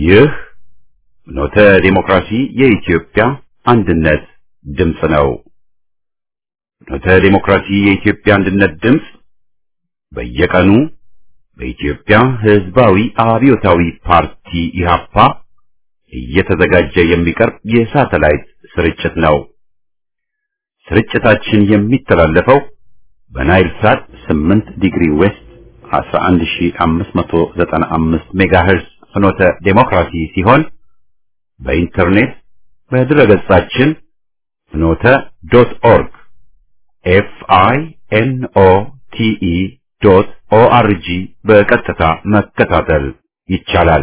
ይህ ኖተ ዲሞክራሲ የኢትዮጵያ አንድነት ድምፅ ነው። ኖተ ዲሞክራሲ የኢትዮጵያ አንድነት ድምፅ በየቀኑ በኢትዮጵያ ሕዝባዊ አብዮታዊ ፓርቲ ኢህአፓ እየተዘጋጀ የሚቀርብ የሳተላይት ስርጭት ነው። ስርጭታችን የሚተላለፈው በናይል ሳት 8 ዲግሪ ዌስት 11595 ሜጋሄርዝ ፍኖተ ዴሞክራሲ ሲሆን በኢንተርኔት በድረገጻችን ፍኖተ ዶት ኦርግ ኤፍ አይ ኤን ኦ ቲ ኢ ዶት ኦ አር ጂ በቀጥታ መከታተል ይቻላል።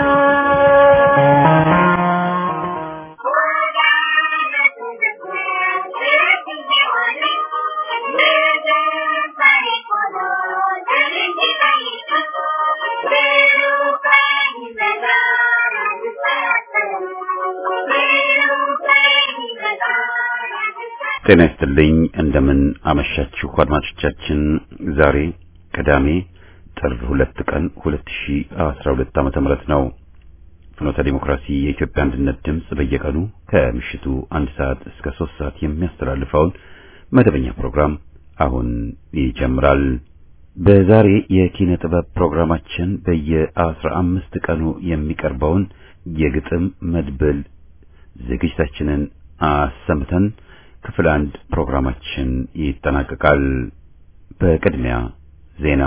ጤና ይስጥልኝ። እንደምን አመሻችሁ አድማጮቻችን። ዛሬ ቅዳሜ ጥር ሁለት ቀን 2012 ዓመተ ምህረት ነው። ፍኖተ ዲሞክራሲ የኢትዮጵያ አንድነት ድምፅ በየቀኑ ከምሽቱ አንድ ሰዓት እስከ ሶስት ሰዓት የሚያስተላልፈውን መደበኛ ፕሮግራም አሁን ይጀምራል። በዛሬ የኪነ ጥበብ ፕሮግራማችን በየአስራ አምስት ቀኑ የሚቀርበውን የግጥም መድብል ዝግጅታችንን አሰምተን ክፍል አንድ ፕሮግራማችን ይጠናቀቃል። በቅድሚያ ዜና።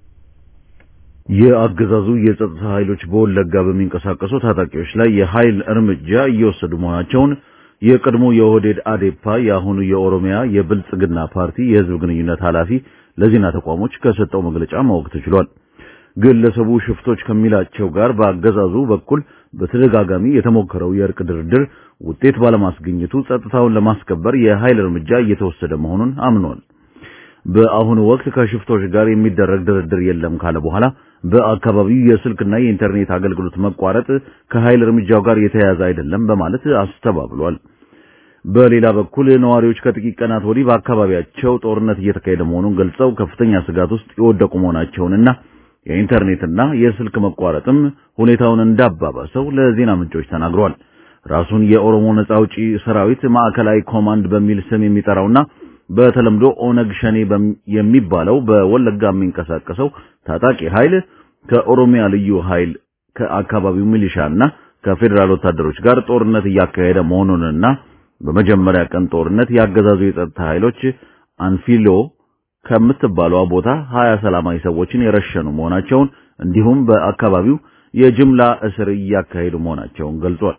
የአገዛዙ የጸጥታ ኃይሎች በወለጋ በሚንቀሳቀሱ ታጣቂዎች ላይ የኃይል እርምጃ እየወሰዱ መሆናቸውን የቀድሞ የኦህዴድ አዴፓ የአሁኑ የኦሮሚያ የብልጽግና ፓርቲ የህዝብ ግንኙነት ኃላፊ ለዜና ተቋሞች ከሰጠው መግለጫ ማወቅ ተችሏል። ግለሰቡ ሽፍቶች ከሚላቸው ጋር በአገዛዙ በኩል በተደጋጋሚ የተሞከረው የእርቅ ድርድር ውጤት ባለማስገኘቱ ጸጥታውን ለማስከበር የኃይል እርምጃ እየተወሰደ መሆኑን አምኗል። በአሁኑ ወቅት ከሽፍቶች ጋር የሚደረግ ድርድር የለም ካለ በኋላ በአካባቢው የስልክና የኢንተርኔት አገልግሎት መቋረጥ ከኃይል እርምጃው ጋር የተያያዘ አይደለም በማለት አስተባብሏል። በሌላ በኩል ነዋሪዎች ከጥቂት ቀናት ወዲህ በአካባቢያቸው ጦርነት እየተካሄደ መሆኑን ገልጸው ከፍተኛ ስጋት ውስጥ የወደቁ መሆናቸውንና የኢንተርኔትና የስልክ መቋረጥም ሁኔታውን እንዳባባሰው ለዜና ምንጮች ተናግረዋል። ራሱን የኦሮሞ ነጻ አውጪ ሰራዊት ማዕከላዊ ኮማንድ በሚል ስም የሚጠራውና በተለምዶ ኦነግ ሸኔ የሚባለው በወለጋ የሚንቀሳቀሰው ታጣቂ ኃይል ከኦሮሚያ ልዩ ኃይል ከአካባቢው ሚሊሻና ከፌዴራል ወታደሮች ጋር ጦርነት እያካሄደ መሆኑንና በመጀመሪያ ቀን ጦርነት ያገዛዙ የጸጥታ ኃይሎች አንፊሎ ከምትባለው ቦታ ሀያ ሰላማዊ ሰዎችን የረሸኑ መሆናቸውን እንዲሁም በአካባቢው የጅምላ እስር እያካሄዱ መሆናቸውን ገልጿል።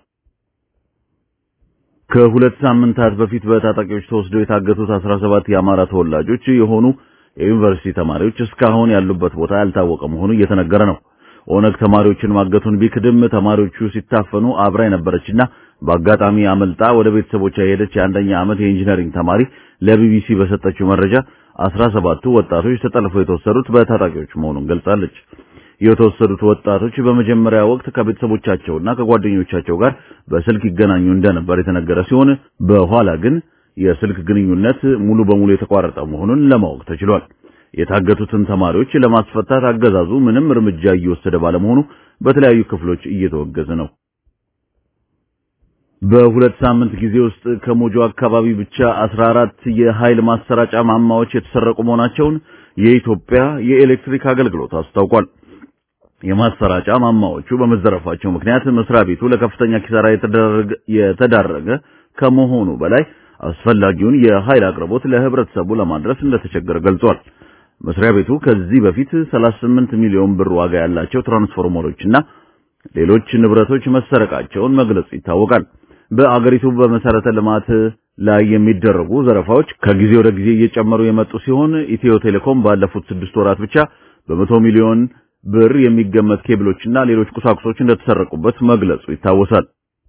ከሁለት ሳምንታት በፊት በታጣቂዎች ተወስደው የታገቱት 17 የአማራ ተወላጆች የሆኑ የዩኒቨርሲቲ ተማሪዎች እስካሁን ያሉበት ቦታ ያልታወቀ መሆኑ እየተነገረ ነው። ኦነግ ተማሪዎችን ማገቱን ቢክድም ተማሪዎቹ ሲታፈኑ አብራ የነበረችና በአጋጣሚ አመልጣ ወደ ቤተሰቦቿ የሄደች የአንደኛ ዓመት የኢንጂነሪንግ ተማሪ ለቢቢሲ በሰጠችው መረጃ 17ቱ ወጣቶች ተጠልፈው የተወሰዱት በታጣቂዎች መሆኑን ገልጻለች። የተወሰዱት ወጣቶች በመጀመሪያ ወቅት ከቤተሰቦቻቸውና ከጓደኞቻቸው ጋር በስልክ ይገናኙ እንደነበር የተነገረ ሲሆን በኋላ ግን የስልክ ግንኙነት ሙሉ በሙሉ የተቋረጠ መሆኑን ለማወቅ ተችሏል። የታገቱትን ተማሪዎች ለማስፈታት አገዛዙ ምንም እርምጃ እየወሰደ ባለመሆኑ በተለያዩ ክፍሎች እየተወገዘ ነው። በሁለት ሳምንት ጊዜ ውስጥ ከሞጆ አካባቢ ብቻ 14 የኃይል ማሰራጫ ማማዎች የተሰረቁ መሆናቸውን የኢትዮጵያ የኤሌክትሪክ አገልግሎት አስታውቋል። የማሰራጫ ማማዎቹ በመዘረፋቸው ምክንያት መስሪያ ቤቱ ለከፍተኛ ኪሳራ የተዳረገ ከመሆኑ በላይ አስፈላጊውን የኃይል አቅርቦት ለህብረተሰቡ ለማድረስ እንደተቸገረ ገልጿል። መስሪያ ቤቱ ከዚህ በፊት 38 ሚሊዮን ብር ዋጋ ያላቸው ትራንስፎርመሮችና ሌሎች ንብረቶች መሰረቃቸውን መግለጹ ይታወቃል። በአገሪቱ በመሰረተ ልማት ላይ የሚደረጉ ዘረፋዎች ከጊዜ ወደ ጊዜ እየጨመሩ የመጡ ሲሆን ኢትዮ ቴሌኮም ባለፉት ስድስት ወራት ብቻ በመቶ ሚሊዮን ብር የሚገመት ኬብሎችና ሌሎች ቁሳቁሶች እንደተሰረቁበት መግለጹ ይታወሳል።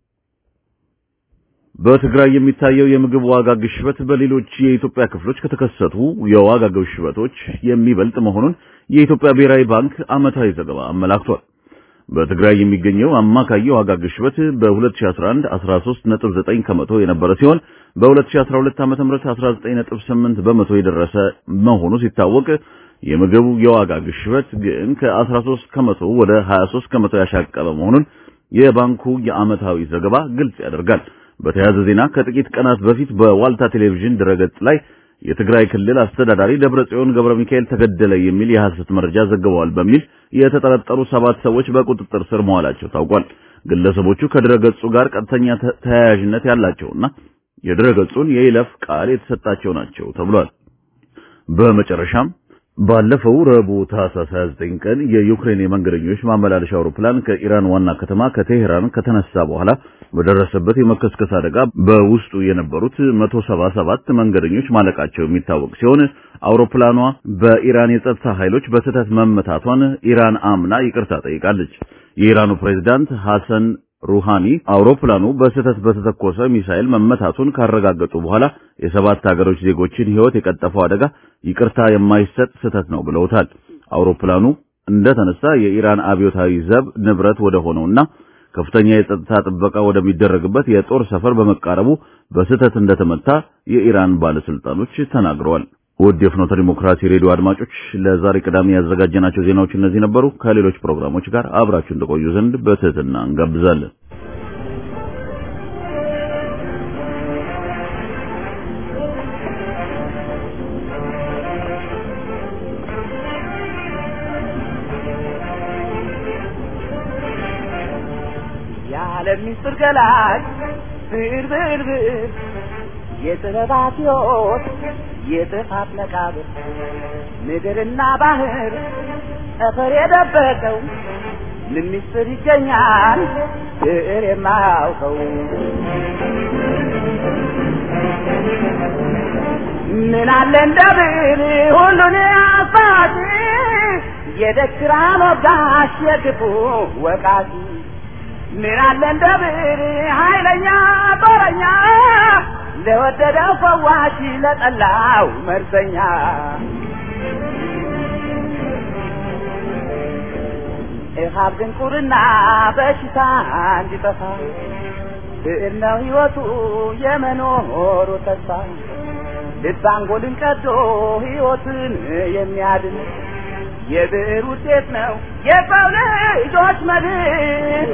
በትግራይ የሚታየው የምግብ ዋጋ ግሽበት በሌሎች የኢትዮጵያ ክፍሎች ከተከሰቱ የዋጋ ግሽበቶች የሚበልጥ መሆኑን የኢትዮጵያ ብሔራዊ ባንክ ዓመታዊ ዘገባ አመላክቷል። በትግራይ የሚገኘው አማካይ የዋጋ ግሽበት በ2011 13.9 ከመቶ የነበረ ሲሆን በ2012 ዓ.ም 19.8 በመቶ የደረሰ መሆኑ ሲታወቅ የምግቡ የዋጋ ግሽበት ግን ከ13 ከመቶ ወደ 23 ከመቶ ያሻቀበ መሆኑን የባንኩ የዓመታዊ ዘገባ ግልጽ ያደርጋል። በተያያዘ ዜና ከጥቂት ቀናት በፊት በዋልታ ቴሌቪዥን ድረገጽ ላይ የትግራይ ክልል አስተዳዳሪ ደብረጽዮን ገብረ ሚካኤል ተገደለ የሚል የሐሰት መረጃ ዘግበዋል በሚል የተጠረጠሩ ሰባት ሰዎች በቁጥጥር ስር መዋላቸው ታውቋል። ግለሰቦቹ ከድረገጹ ጋር ቀጥተኛ ተያያዥነት ያላቸውና የድረገጹን የይለፍ ቃል የተሰጣቸው ናቸው ተብሏል። በመጨረሻም ባለፈው ረቡዕ ታህሳስ 29 ቀን የዩክሬን የመንገደኞች ማመላለሻ አውሮፕላን ከኢራን ዋና ከተማ ከቴሄራን ከተነሳ በኋላ በደረሰበት የመከስከስ አደጋ በውስጡ የነበሩት 177 መንገደኞች ማለቃቸው የሚታወቅ ሲሆን አውሮፕላኗ በኢራን የጸጥታ ኃይሎች በስህተት መመታቷን ኢራን አምና ይቅርታ ጠይቃለች። የኢራኑ ፕሬዝዳንት ሐሰን ሩሃኒ አውሮፕላኑ በስህተት በተተኮሰ ሚሳኤል መመታቱን ካረጋገጡ በኋላ የሰባት ሀገሮች ዜጎችን ሕይወት የቀጠፈው አደጋ ይቅርታ የማይሰጥ ስህተት ነው ብለውታል። አውሮፕላኑ እንደተነሳ የኢራን አብዮታዊ ዘብ ንብረት ወደ ሆነውና ከፍተኛ የጸጥታ ጥበቃ ወደሚደረግበት የጦር ሰፈር በመቃረቡ በስህተት እንደተመታ የኢራን ባለስልጣኖች ተናግረዋል። ውድ የፍኖተ ዲሞክራሲ ሬዲዮ አድማጮች ለዛሬ ቅዳሜ ያዘጋጀናቸው ዜናዎች እነዚህ ነበሩ። ከሌሎች ፕሮግራሞች ጋር አብራችሁ እንደቆዩ ዘንድ በትህትና እንጋብዛለን። የዓለም ምስጢር ገላጭ ብር ብር ብር የጥበባት ሕይወት የጥፋት መቃብር ምድርና ባህር ጠፈር የደበቀው ምን ምስጢር ይገኛል ብዕር የማያውቀው ምን አለ እንደ ብዕር ሁሉን አሳጭ የደክራን ወጋሽ የክፉ ወቃሽ ምን አለ እንደ ብዕር ኃይለኛ ጦረኛ ለወደደው ፈዋሽ ለጠላው መርዘኛ እሃብ ድንቁርና በሽታ እንዲጠፋ ብዕር ነው ሕይወቱ የመኖሩ ተስፋ ልብ አንጎልን ቀዶ ሕይወትን የሚያድን የብዕር ውጤት ነው የሰው ልጆች መድን።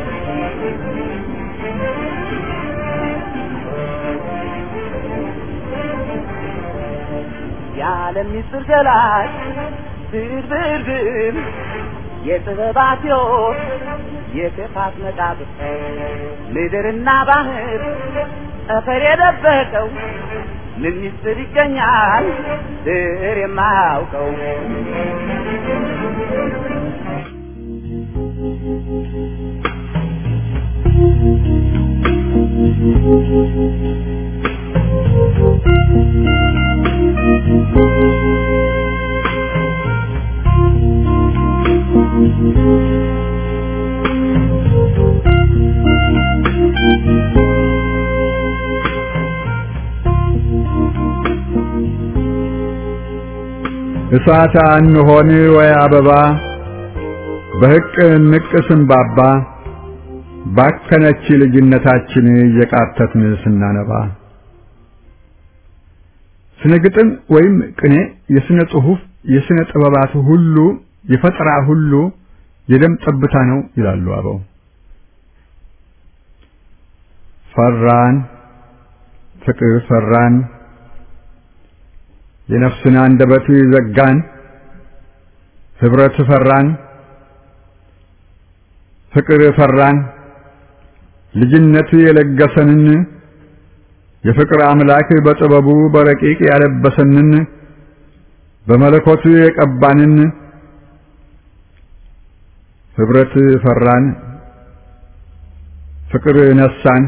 የዓለም ምስጢር ገላጭ ብዕር ብዕር ብዕር የጥበባት ሕይወት የክፋት መቃብር ምድርና ባህር ጠፈር የደበቀው ምን ምስጢር ይገኛል ብዕር የማያውቀው እሳት አንሆን ወይ አበባ በሕቅ ንቅ ስንባባ ባከነች ልጅነታችን እየቃተትን ስናነባ ስነ ግጥም ወይም ቅኔ የስነ ጽሑፍ የስነ ጥበባት ሁሉ የፈጠራ ሁሉ የደም ጠብታ ነው ይላሉ አበው። ፈራን ፍቅር ፈራን የነፍስን አንደበት ዘጋን ህብረት ፈራን ፍቅር ፈራን ልጅነት የለገሰንን የፍቅር አምላክ በጥበቡ በረቂቅ ያለበሰንን በመለኮቱ የቀባንን ህብረት ፈራን ፍቅር ነሳን።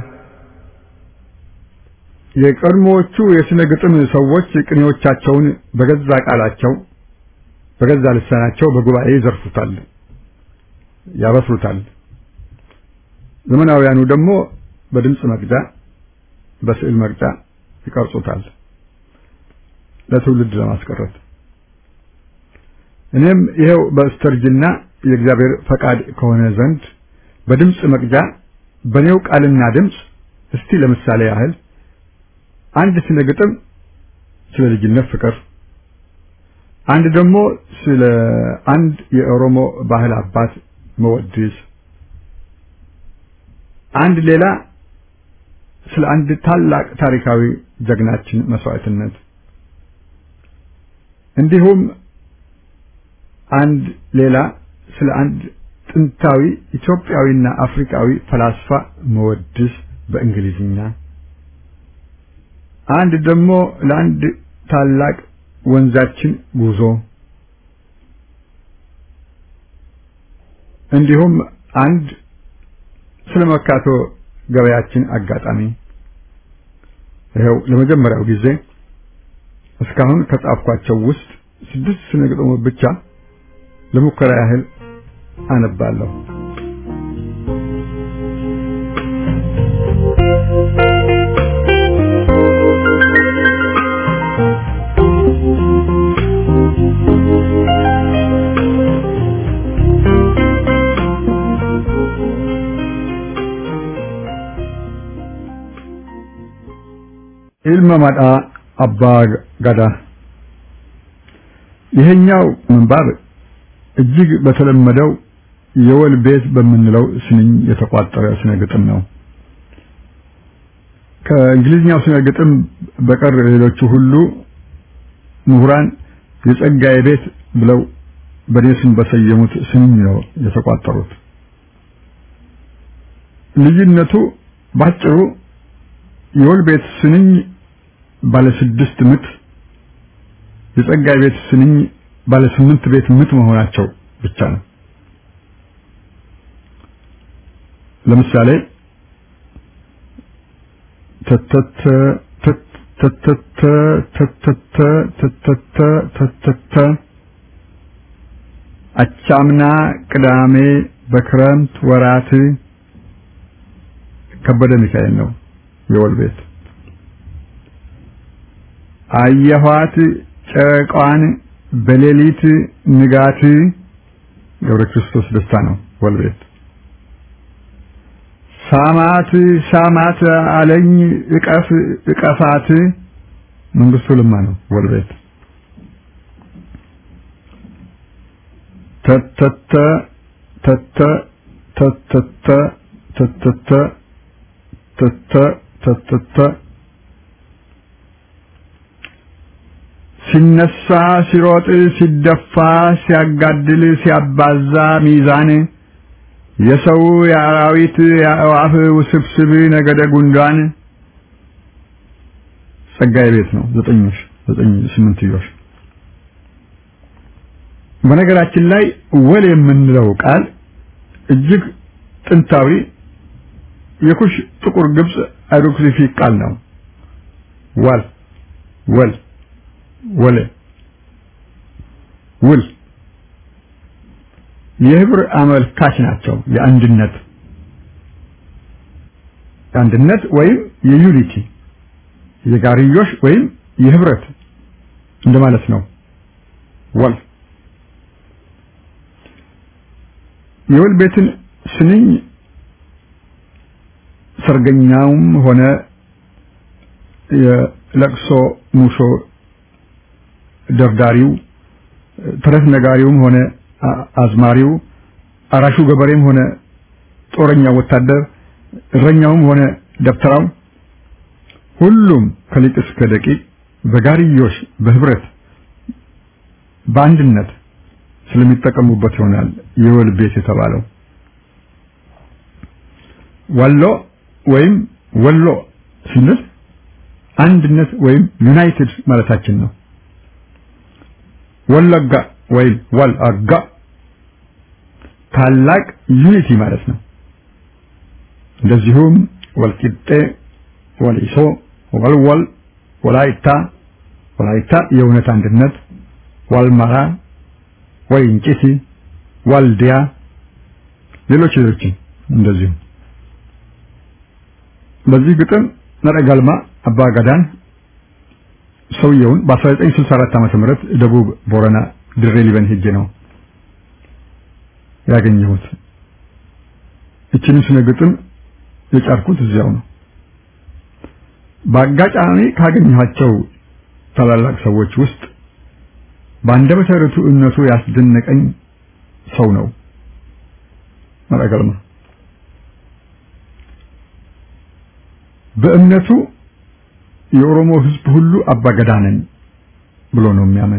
የቀድሞዎቹ የስነ ግጥም ሰዎች ቅኔዎቻቸውን በገዛ ቃላቸው በገዛ ልሳናቸው በጉባኤ ይዘርፉታል፣ ያበስሩታል። ዘመናውያኑ ደግሞ በድምፅ መቅጃ፣ በስዕል መቅጃ ይቀርጹታል ለትውልድ ለማስቀረት። እኔም ይሄው በስተርጅና የእግዚአብሔር ፈቃድ ከሆነ ዘንድ በድምፅ መቅጃ በኔው ቃልና ድምፅ እስቲ ለምሳሌ ያህል አንድ ስለ ግጥም ስለ ልጅነት ፍቅር፣ አንድ ደግሞ ስለ አንድ የኦሮሞ ባህል አባት መወድስ፣ አንድ ሌላ ስለ አንድ ታላቅ ታሪካዊ ጀግናችን መስዋዕትነት እንዲሁም አንድ ሌላ ስለ አንድ ጥንታዊ ኢትዮጵያዊና አፍሪካዊ ፈላስፋ መወድስ በእንግሊዝኛ አንድ ደግሞ ለአንድ ታላቅ ወንዛችን ጉዞ እንዲሁም አንድ ስለ መርካቶ ገበያችን አጋጣሚ ይኸው ለመጀመሪያው ጊዜ እስካሁን ከጻፍኳቸው ውስጥ ስድስት ስነ ግጥሞች ብቻ ለሙከራ ያህል አነባለሁ። ኢልመ መዳ አባ ገዳ ይሄኛው ምንባብ እጅግ በተለመደው የወል ቤት በምንለው ስንኝ የተቋጠረ ስነ ግጥም ነው። ከእንግሊዝኛው ስነ ግጥም በቀር ሌሎቹ ሁሉ ምሁራን የጸጋዬ ቤት ብለው በእኔ ስም በሰየሙት ስንኝ ነው የተቋጠሩት። ልዩነቱ ባጭሩ የወል ቤት ስንኝ ባለ ስድስት ምት የጸጋዬ ቤት ስንኝ ባለ ስምንት ቤት ምት መሆናቸው ብቻ ነው። ለምሳሌ ተተተ ተተተ ተተተ ተተተ ተተተ አቻምና ቅዳሜ በክረምት ወራት ከበደ ሚካኤል ነው የወል ቤት አየኋት ጨረቃዋን በሌሊት ንጋት ገብረ ክርስቶስ ደስታ ነው ወል ቤት ሳማት ሳማት አለኝ እቀፍ እቀፋት መንግስቱ ልማ ነው ወል ቤት ተተተ ተተ ተተተ ተተተ ተተ ተተተ ሲነሳ ሲሮጥ ሲደፋ ሲያጋድል ሲያባዛ ሚዛን የሰው የአራዊት የአእዋፍ ውስብስብ ነገደ ጉንዳን ጸጋዬ ቤት ነው ዘጠኞሽ ዘጠኝ ስምንትዮሽ በነገራችን ላይ ወል የምንለው ቃል እጅግ ጥንታዊ የኩሽ ጥቁር ግብጽ አይሮክሊፊክ ቃል ነው ዋል ወል ወለ ውል የህብር አመልካች ናቸው የአንድነት የአንድነት ወይም የዩኒቲ የጋርዮሽ ወይም የህብረት እንደማለት ነው ወል የወል ቤትን ስንኝ ሰርገኛውም ሆነ የለቅሶ ሙሾ ደርዳሪው ተረት ነጋሪውም ሆነ አዝማሪው አራሹ ገበሬም ሆነ ጦረኛው ወታደር እረኛውም ሆነ ደብተራው ሁሉም ከሊቅ እስከ ደቂቅ በጋርዮሽ በህብረት በአንድነት ስለሚጠቀሙበት ይሆናል የወል ቤት የተባለው ወሎ ወይም ወሎ ስንል አንድነት ወይም ዩናይትድ ማለታችን ነው ወለጋ ወይም ወልአጋ ታላቅ ዩኒቲ ማለት ነው እንደዚሁም ወልቂጤ ወሊሶ ወልወል ወላይታ ወላይታ የእውነት አንድነት ዋልማራ ወይንጭቲ ዋልዲያ ሌሎች ሌሎችም እንደዚሁ በዚህ ግጥም ነረጋልማ አባጋዳን ሰውየውን በ1964 ዓመተ ምህረት ደቡብ ቦረና ድሬ ሊበን ሄጄ ነው ያገኘሁት። እችንም ስነ ግጥም የጫርኩት እዚያው ነው። በአጋጣሚ ካገኘኋቸው ታላላቅ ሰዎች ውስጥ በአንደበተ ርቱዕነቱ ያስደነቀኝ ሰው ነው መረገልማ። በእምነቱ የኦሮሞ ህዝብ ሁሉ አባገዳ ነኝ ብሎ ነው የሚያምን።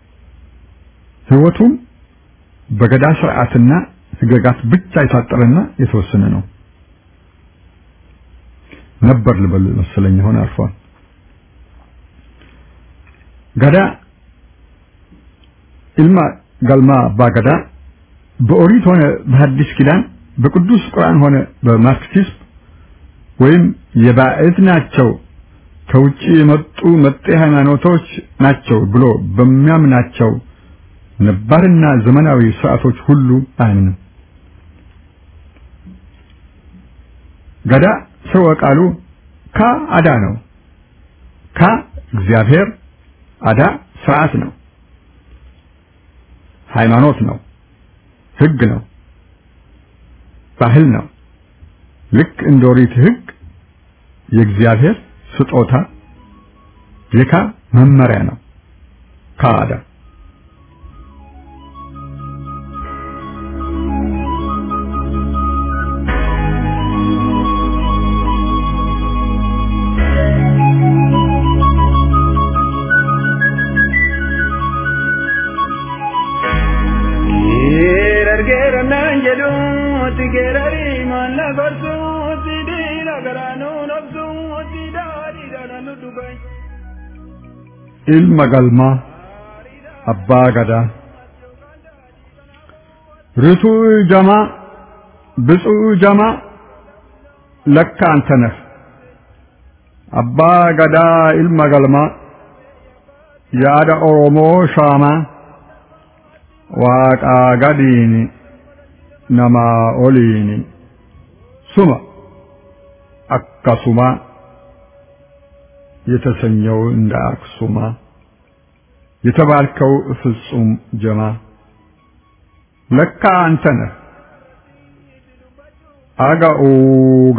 ህይወቱም በገዳ ስርዓትና ህገጋት ብቻ የታጠረና የተወሰነ ነው ነበር ልበል መሰለኝ አሁን አልፏል። ገዳ ኢልማ ገልማ አባ ገዳ በኦሪት ሆነ በሐዲስ ኪዳን በቅዱስ ቁርአን ሆነ በማርክሲዝም ወይም የባዕድ ናቸው ከውጭ የመጡ መጤ ሃይማኖቶች ናቸው ብሎ በሚያምናቸው ነባርና ዘመናዊ ስርዓቶች ሁሉ አያምንም። ገዳ ስርወ ቃሉ ካ አዳ ነው። ካ እግዚአብሔር፣ አዳ ስርዓት ነው፣ ሃይማኖት ነው፣ ህግ ነው፣ ባህል ነው። ልክ እንደ ኦሪት ህግ የእግዚአብሔር ስጦታ የካ መመሪያ ነው። ካዳ ilma galmaa abbaa gadaa ርቱዕ ጀማ ብፁዕ ጀማ ለካ አንተ ነህ አባ ገዳ ኢልማ ገልማ የአዳ ኦሮሞ ሻማ ዋቃ ገዲኒ ነማ ኦሊኒ ሱማ አካሱማ የተሰኘው እንደ አክሱማ የተባልከው ፍጹም ጀማ ለካ አንተ ነህ አጋኡጋ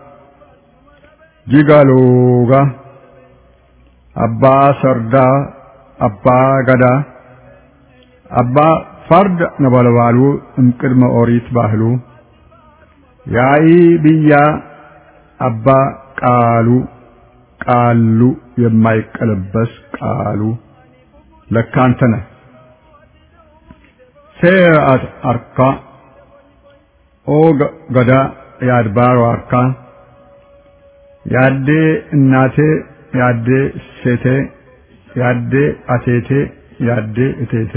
ጂጋሎጋ አባ ሰርዳ አባ ገዳ አባ ፈርድ ነበልባሉ እምቅድመ ኦሪት ባህሉ ያኢ ብያ አባ ቃሉ ቃሉ የማይቀለበስ ቃሉ ለካ አንተ ነህ ሴአት አርካ ኦ ገዳ የአድባሮ አርካ ያዴ እናቴ ያዴ ሴቴ ያዴ አቴቴ ያዴ እቴቴ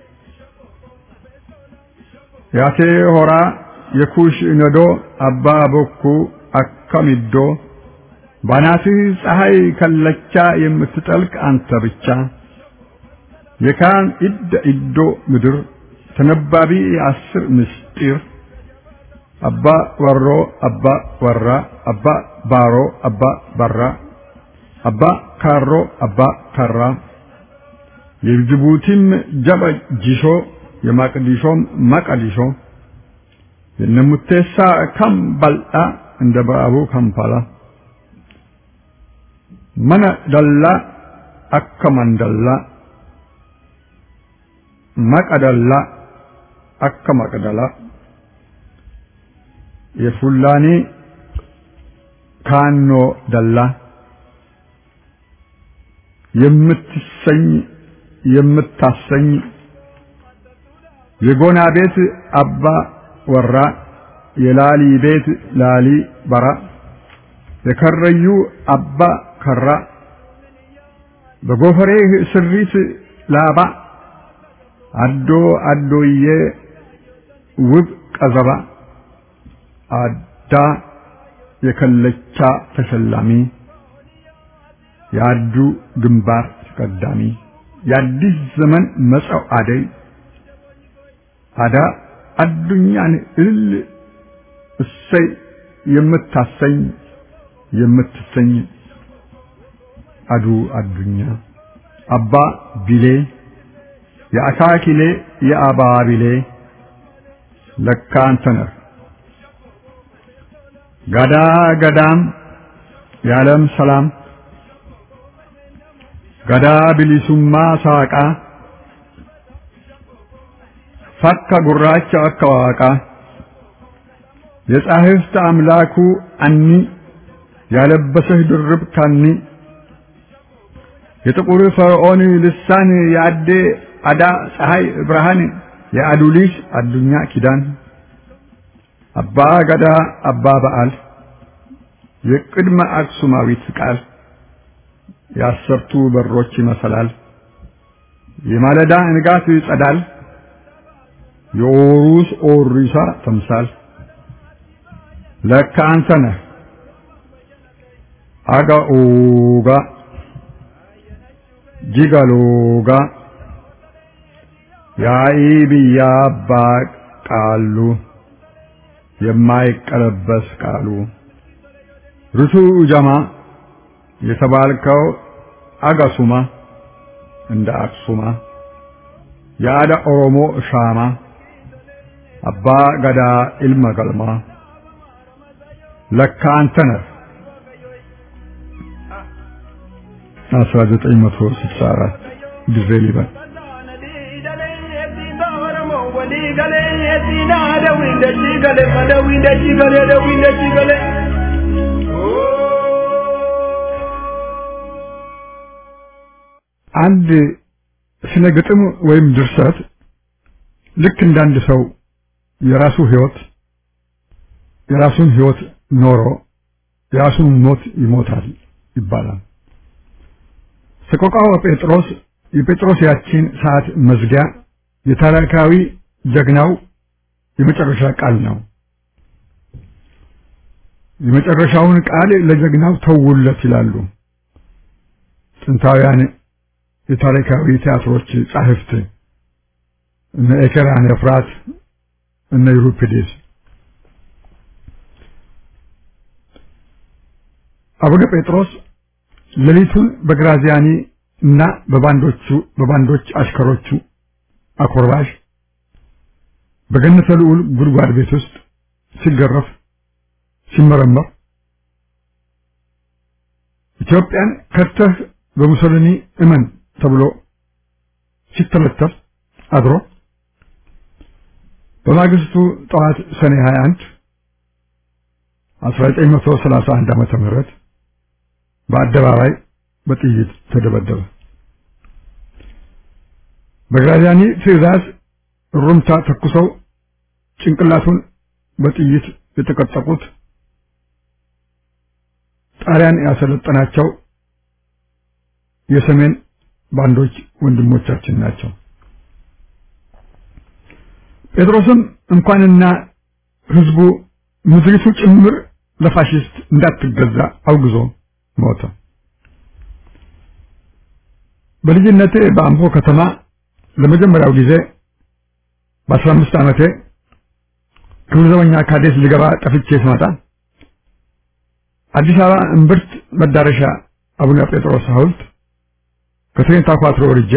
ያቴ ሆራ የኩሽ ነዶ አባ ቦኩ አከሚዶ ባናትህ ፀሐይ ከለቻ የምትጠልቅ አንተ ብቻ የካን ኢደ ኢዶ ምድር ተነባቢ የአስር ምስጢር አባ ወሮ አባ ወራ አባ ባሮ አባ ባራ አባ ካሮ አባ ካራ የጅቡቲም ጀበ ጂሾ የማቅዲሾም ማቀዲሾ የነሙቴሳ ከም ባልጣ እንደ በአቡ ካምፓላ መነ ደላ አከ መንደላ መቀደላ አከ መቅደላ የፉላኒ ካኖ ደላ የምትሰኝ የምታሰኝ የጎና ቤት አባ ወራ የላሊ ቤት ላሊ በራ የከረዩ አባ ከራ በጎፈሬህ ስሪት ላባ አዶ አዶዬ ውብ ቀዘባ አዳ የከለቻ ተሸላሚ የአዱ ግንባር ተቀዳሚ የአዲስ ዘመን መጸው አደይ አዳ አዱኛን እልል እሰይ የምታሰኝ የምትሰኝ አዱ አዱኛ አባ ቢሌ የአካኪሌ የአባ ቢሌ ለካ አንተ ነህ ጋዳ ገዳም የዓለም ሰላም ገዳ ቢሊሱማ ሳቃ ፈካ ጉራቻ አከዋቃ የጻሕፍት አምላኩ አኒ ያለበሰህ ድርብ ካኒ የጥቁር ፈርዖን ልሳን የአዴ አዳ ፀሐይ ብርሃን የአዱሊስ አዱኛ ኪዳን አባ ገዳ አባ በዓል የቅድመ አክሱማዊት ቃል የአሰርቱ በሮች መሰላል የማለዳ ንጋት ጸዳል የኦሩስ ኦሪሳ ተምሳል ለካ አንተ ነህ አጋኦጋ ጂጋሎጋ ያኢ ብያ አባ ቃሉ የማይቀለበስ ቃሉ ርቱ ጀማ የተባልከው አጋሱማ እንደ አክሱማ የአዳ ኦሮሞ ሻማ አባ ገዳ ኢልመ ገልማ ለካ አንተ ነህ 1964 ጊዜ ሊበን አንድ ስነ ግጥም ወይም ድርሰት ልክ እንዳንድ ሰው የራሱ ህይወት የራሱን ህይወት ኖሮ የራሱን ሞት ይሞታል ይባላል። ሰቆቃወ ጴጥሮስ የጴጥሮስ ያቺን ሰዓት መዝጊያ የታሪካዊ ጀግናው የመጨረሻ ቃል ነው። የመጨረሻውን ቃል ለጀግናው ተውለት ይላሉ ጥንታውያን የታሪካዊ ቲያትሮች ጻሕፍት እነ ኤኬራን ኤፍራት እነ ዩሪፒዴስ አቡነ ጴጥሮስ ሌሊቱን በግራዚያኒ እና በባንዶቹ በባንዶች አሽከሮቹ አኮርባሽ በገነተ ልዑል ጉድጓድ ቤት ውስጥ ሲገረፍ ሲመረመር ኢትዮጵያን ከድተህ በሙሶሊኒ እመን ተብሎ ሲተለተል አድሮ በማግስቱ ጠዋት ሰኔ 21 1931 ዓመተ ምህረት በአደባባይ በጥይት ተደበደበ። በግራዚያኒ ትዕዛዝ ሩምታ ተኩሰው ጭንቅላቱን በጥይት የተቀጠቁት ጣሊያን ያሰለጠናቸው የሰሜን ባንዶች ወንድሞቻችን ናቸው። ጴጥሮስም እንኳንና ህዝቡ ምድሪቱ ጭምር ለፋሽስት እንዳትገዛ አውግዞ ሞተ። በልጅነቴ በአምቦ ከተማ ለመጀመሪያው ጊዜ በአስራ አምስት ዓመቴ ክብር ዘበኛ ካዴስ ልገባ ጠፍቼ ስመጣ አዲስ አበባ እምብርት መዳረሻ አቡነ ጴጥሮስ ሐውልት ከትሬን ታኳትሮ ወርጄ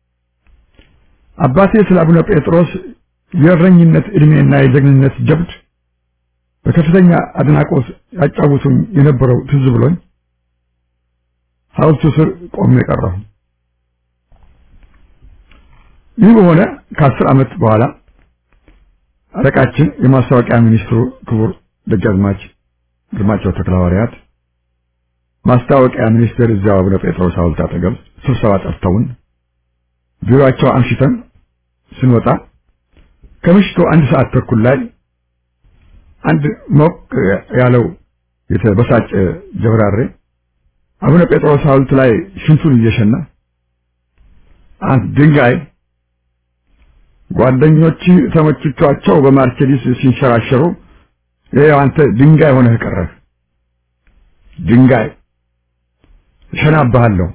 አባቴ ስለ አቡነ ጴጥሮስ የእረኝነት ዕድሜና የጀግንነት ጀብድ በከፍተኛ አድናቆት ያጫውቱኝ የነበረው ትዝ ብሎኝ ሐውልቱ ስር ቆሜ ቀረሁ። ይህ በሆነ ከአስር ዓመት በኋላ አለቃችን የማስታወቂያ ሚኒስትሩ ክቡር ደጃዝማች ግርማቸው ተክለሐዋርያት ማስታወቂያ ሚኒስቴር እዚያው አቡነ ጴጥሮስ ሐውልት አጠገብ ስብሰባ ጠርተውን ቢሮአቸው አምሽተን ስንወጣ ከምሽቱ አንድ ሰዓት ተኩል ላይ አንድ ሞቅ ያለው የተበሳጨ ጀብራሬ አቡነ ጴጥሮስ ሐውልት ላይ ሽንቱን እየሸና አንድ ድንጋይ ጓደኞች ተመችቷቸው በማርቸዲስ ሲንሸራሸሩ ይኸው አንተ ድንጋይ ሆነህ ቀረህ። ድንጋይ እሸናብሃለሁ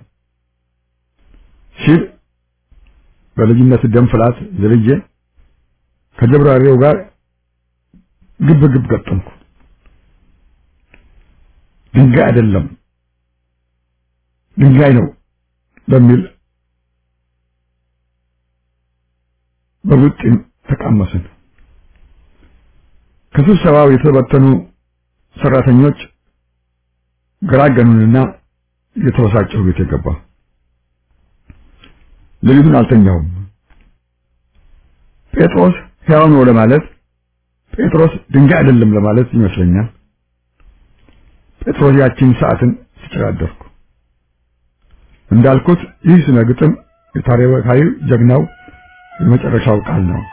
ሲል በልጅነት ደም ፍላት ዘልዬ ከጀብራሪው ጋር ግብ ግብ ገጠምኩ። ድንጋይ አይደለም ድንጋይ ነው በሚል በቡጢም ተቃመስን። ከስብሰባው የተበተኑ ሰራተኞች ገራገኑንና የተበሳጨሁ ቤት የገባ ሌሊቱን አልተኛሁም። ጴጥሮስ ሕያው ነው ለማለት ጴጥሮስ ድንጋይ አይደለም ለማለት ይመስለኛል። ጴጥሮስ ያቺን ሰዓትን ሲጨራደርኩ እንዳልኩት ይህ ስነ ግጥም የታሪካዊ ጀግናው የመጨረሻው ቃል ነው።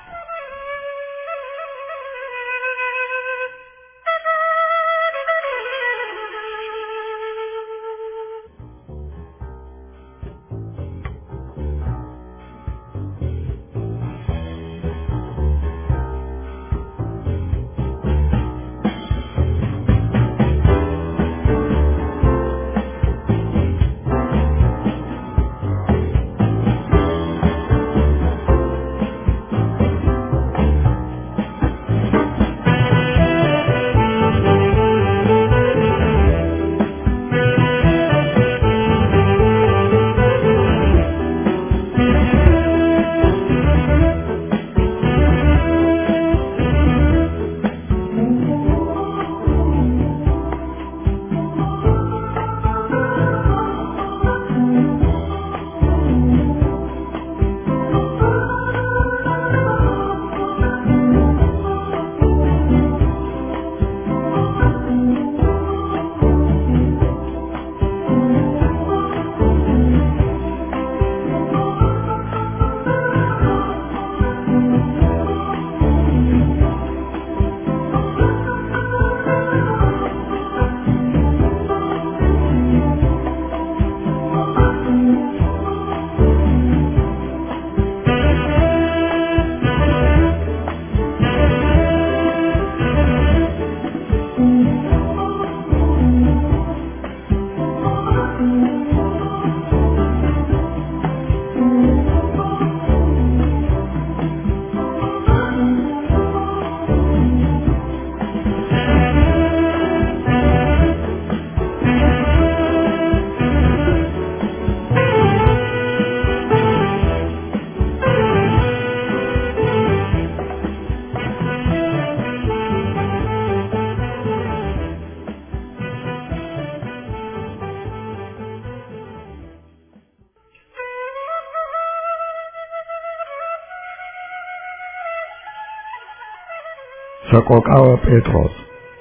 ሰቆቃወ ጴጥሮስ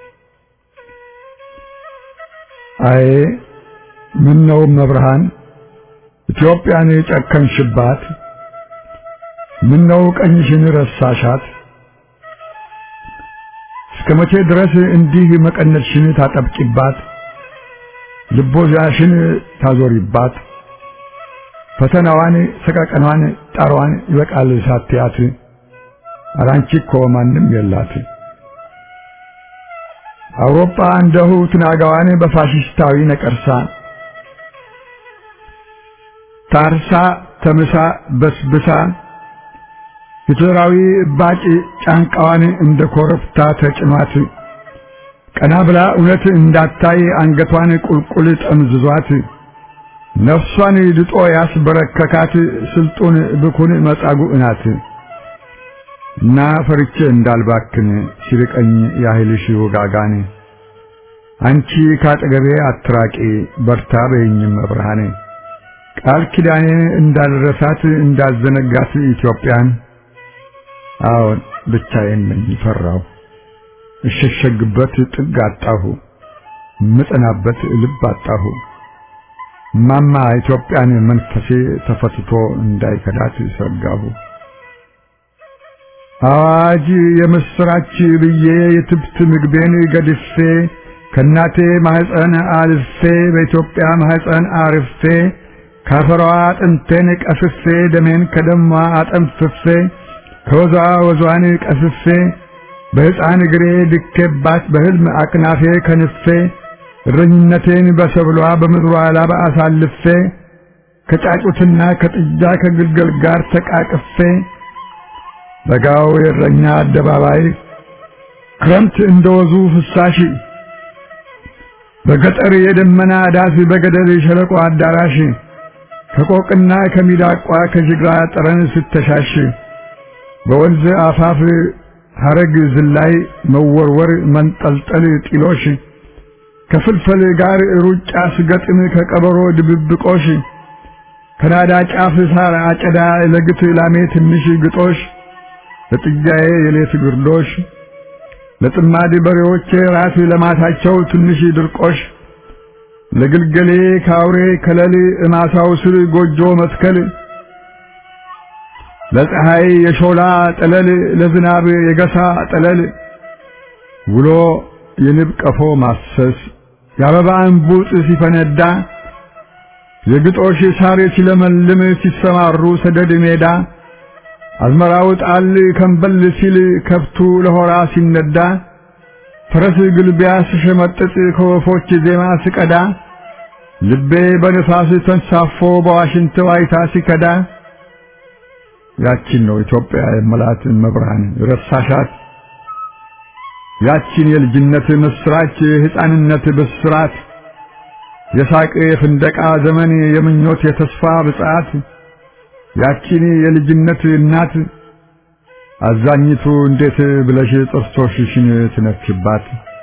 አይ ምን ነው መብርሃን ኢትዮጵያን የጨከንሽባት ምን ነው ቀኝሽን ረሳሻት እስከ መቼ ድረስ እንዲህ መቀነትሽን ታጠብቂባት ልቦዛሽን ታዞሪባት ፈተናዋን ሰቀቀኗን ጣሯን ይበቃል ሳትያት አራንቺ እኮ ማንም የላት አውሮፓ እንደሁ ትናጋዋን በፋሽስታዊ ነቀርሳ ታርሳ ተምሳ በስብሳ ሂትለራዊ እባጭ ጫንቃዋን እንደ ኮረብታ ተጭኗት ቀና ብላ እውነት እንዳታይ አንገቷን ቁልቁል ጠምዝዟት ነፍሷን ድጦ ያስበረከካት ስልጡን ብኩን መጻጉዕ ናት። እና ፈርቼ እንዳልባክን ሲርቀኝ ያህልሽ ውጋጋን አንቺ ካጠገቤ አትራቂ በርታ በይኝም መብርሃኔ ቃል ኪዳኔን እንዳልረሳት እንዳልዘነጋት ኢትዮጵያን አዎን ብቻዬን ነኝ ፈራሁ እሸሸግበት ጥግ አጣሁ ምጠናበት ልብ አጣሁ ማማ ኢትዮጵያን መንፈሴ ተፈትቶ እንዳይከዳት ሰጋሁ አዋጅ የምስራች ብዬ የትብት ምግቤን ገድፌ ከእናቴ ማህፀን አልፌ በኢትዮጵያ ማህፀን አርፌ ካፈሯ አጥንቴን ቀፍፌ ደሜን ከደሟ አጠንፍፌ ከወዟ ወዟን ቀፍፌ በሕፃን እግሬ ድኬባት በሕልም አቅናፌ ከንፌ እረኝነቴን በሰብሏ በምድሯ ላባ አሳልፌ ከጫጩትና ከጥጃ ከግልገል ጋር ተቃቅፌ በጋው የእረኛ አደባባይ ክረምት እንደወዙ ፍሳሽ በገጠር የደመና ዳስ በገደል የሸለቆ አዳራሽ ከቆቅና ከሚዳቋ ከጅግራ ጠረን ስተሻሽ በወንዝ አፋፍ ሐረግ ዝላይ መወርወር መንጠልጠል ጢሎሽ ከፍልፈል ጋር ሩጫ ስገጥም ከቀበሮ ድብብቆሽ ከናዳ ጫፍ ሳር አጨዳ ለግት ላሜ ትንሽ ግጦሽ ለጥጃዬ የሌት ግርዶሽ ለጥማድ በሬዎቼ ራስ ለማታቸው ትንሽ ድርቆሽ ለግልገሌ ካውሬ ከለል እማሳው ስር ጎጆ መትከል ለፀሐይ የሾላ ጠለል ለዝናብ የገሳ ጠለል ውሎ የንብ ቀፎ ማሰስ የአበባ እንቡጥ ሲፈነዳ የግጦሽ ሳር ሲለመልም ሲሰማሩ ሰደድ ሜዳ አዝመራው ጣል ከንበል ሲል ከብቱ ለሆራ ሲነዳ ፈረስ ግልቢያ ስሸመጥጥ ከወፎች ዜማ ስቀዳ ልቤ በንፋስ ተንሳፎ በዋሽንት ዋይታ ሲከዳ ያቺን ነው ኢትዮጵያ የመላት መብርሃን ረሳሻት ያቺን የልጅነት ምስራች የሕፃንነት ብስራት የሳቅ የፍንደቃ ዘመን የምኞት የተስፋ ብጻት ያቺን የልጅነት እናት አዛኝቱ እንዴት ብለሽ ጥርሶችሽን ትነክሽባት?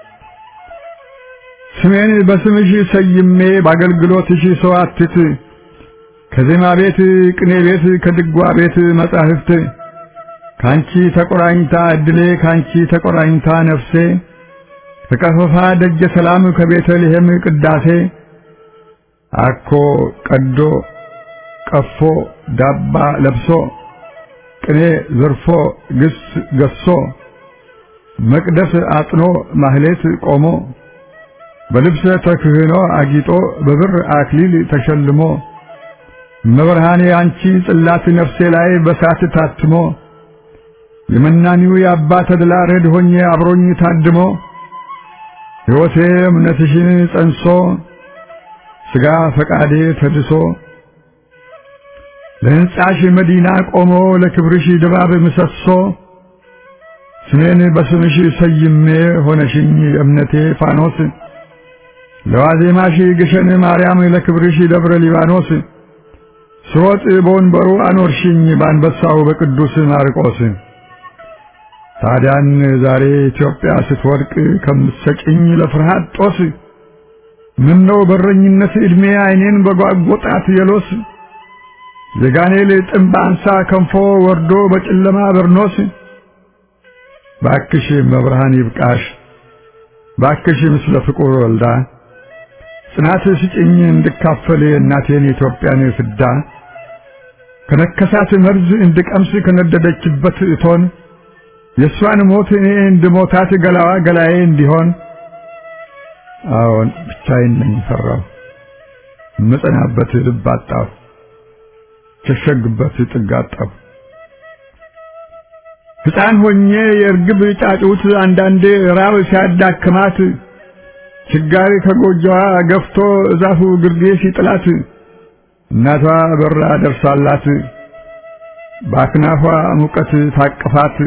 ስሜን በስምሽ ሰይሜ በአገልግሎትሽ ሰዋትት ከዜማ ቤት ቅኔ ቤት ከድጓ ቤት መጻሕፍት ካንቺ ተቆራኝታ እድሌ ካንቺ ተቆራኝታ ነፍሴ ከቀፈፋ ደጀ ሰላም ከቤተልሔም ቅዳሴ አኮ ቀዶ ቀፎ ዳባ ለብሶ ቅኔ ዘርፎ ግስ ገሶ መቅደስ አጥኖ ማህሌት ቆሞ በልብሰ ተክህኖ አጊጦ በብር አክሊል ተሸልሞ መብርሃኔ አንቺ ጽላት ነፍሴ ላይ በሳት ታትሞ የመናኒው የአባ ተድላ ረድ ሆኜ አብሮኝ ታድሞ ሕይወቴ እምነትሽን ጸንሶ ሥጋ ፈቃዴ ተድሶ ለሕንጻሽ መዲና ቆሞ ለክብርሽ ድባብ ምሰሶ ስሜን በስምሽ ሰይሜ ሆነሽኝ እምነቴ ፋኖስ ለዋዜማሽ ግሸን ማርያም ለክብርሽ ደብረ ሊባኖስ ስሮጥ በወንበሩ አኖርሽኝ በአንበሳው በቅዱስ ማርቆስ ታዲያን ዛሬ ኢትዮጵያ ስትወድቅ ከምትሰጭኝ ለፍርሃት ጦስ ምነው በረኝነት ዕድሜ ዓይኔን በጓጎጣት የሎስ የጋኔል ጥምብ አንሳ ከንፎ ወርዶ በጨለማ በርኖስ ባክሽ መብርሃን ይብቃሽ ባክሽ ምስለ ፍቁር ወልዳ ጽናት ስጭኝ እንድካፈል እናቴን የኢትዮጵያን ፍዳ ከነከሳት መርዝ እንድቀምስ ከነደደችበት እቶን የእሷን ሞት እኔ እንድሞታት ገላዋ ገላዬ እንዲሆን አዎን ብቻዬን ነኝ ፈራሁ ምጽናበት ልብ አጣሁ ሸሸግበት ጥግ አጣሁ ሕፃን ሆኜ የእርግብ ጫጩት አንዳንዴ ራብ ሲያዳክማት ችጋሪ ከጎጆዋ ገፍቶ እዛፉ ግርጌ ሲጥላት እናቷ በራ ደርሳላት በአክናፏ ሙቀት ታቅፋት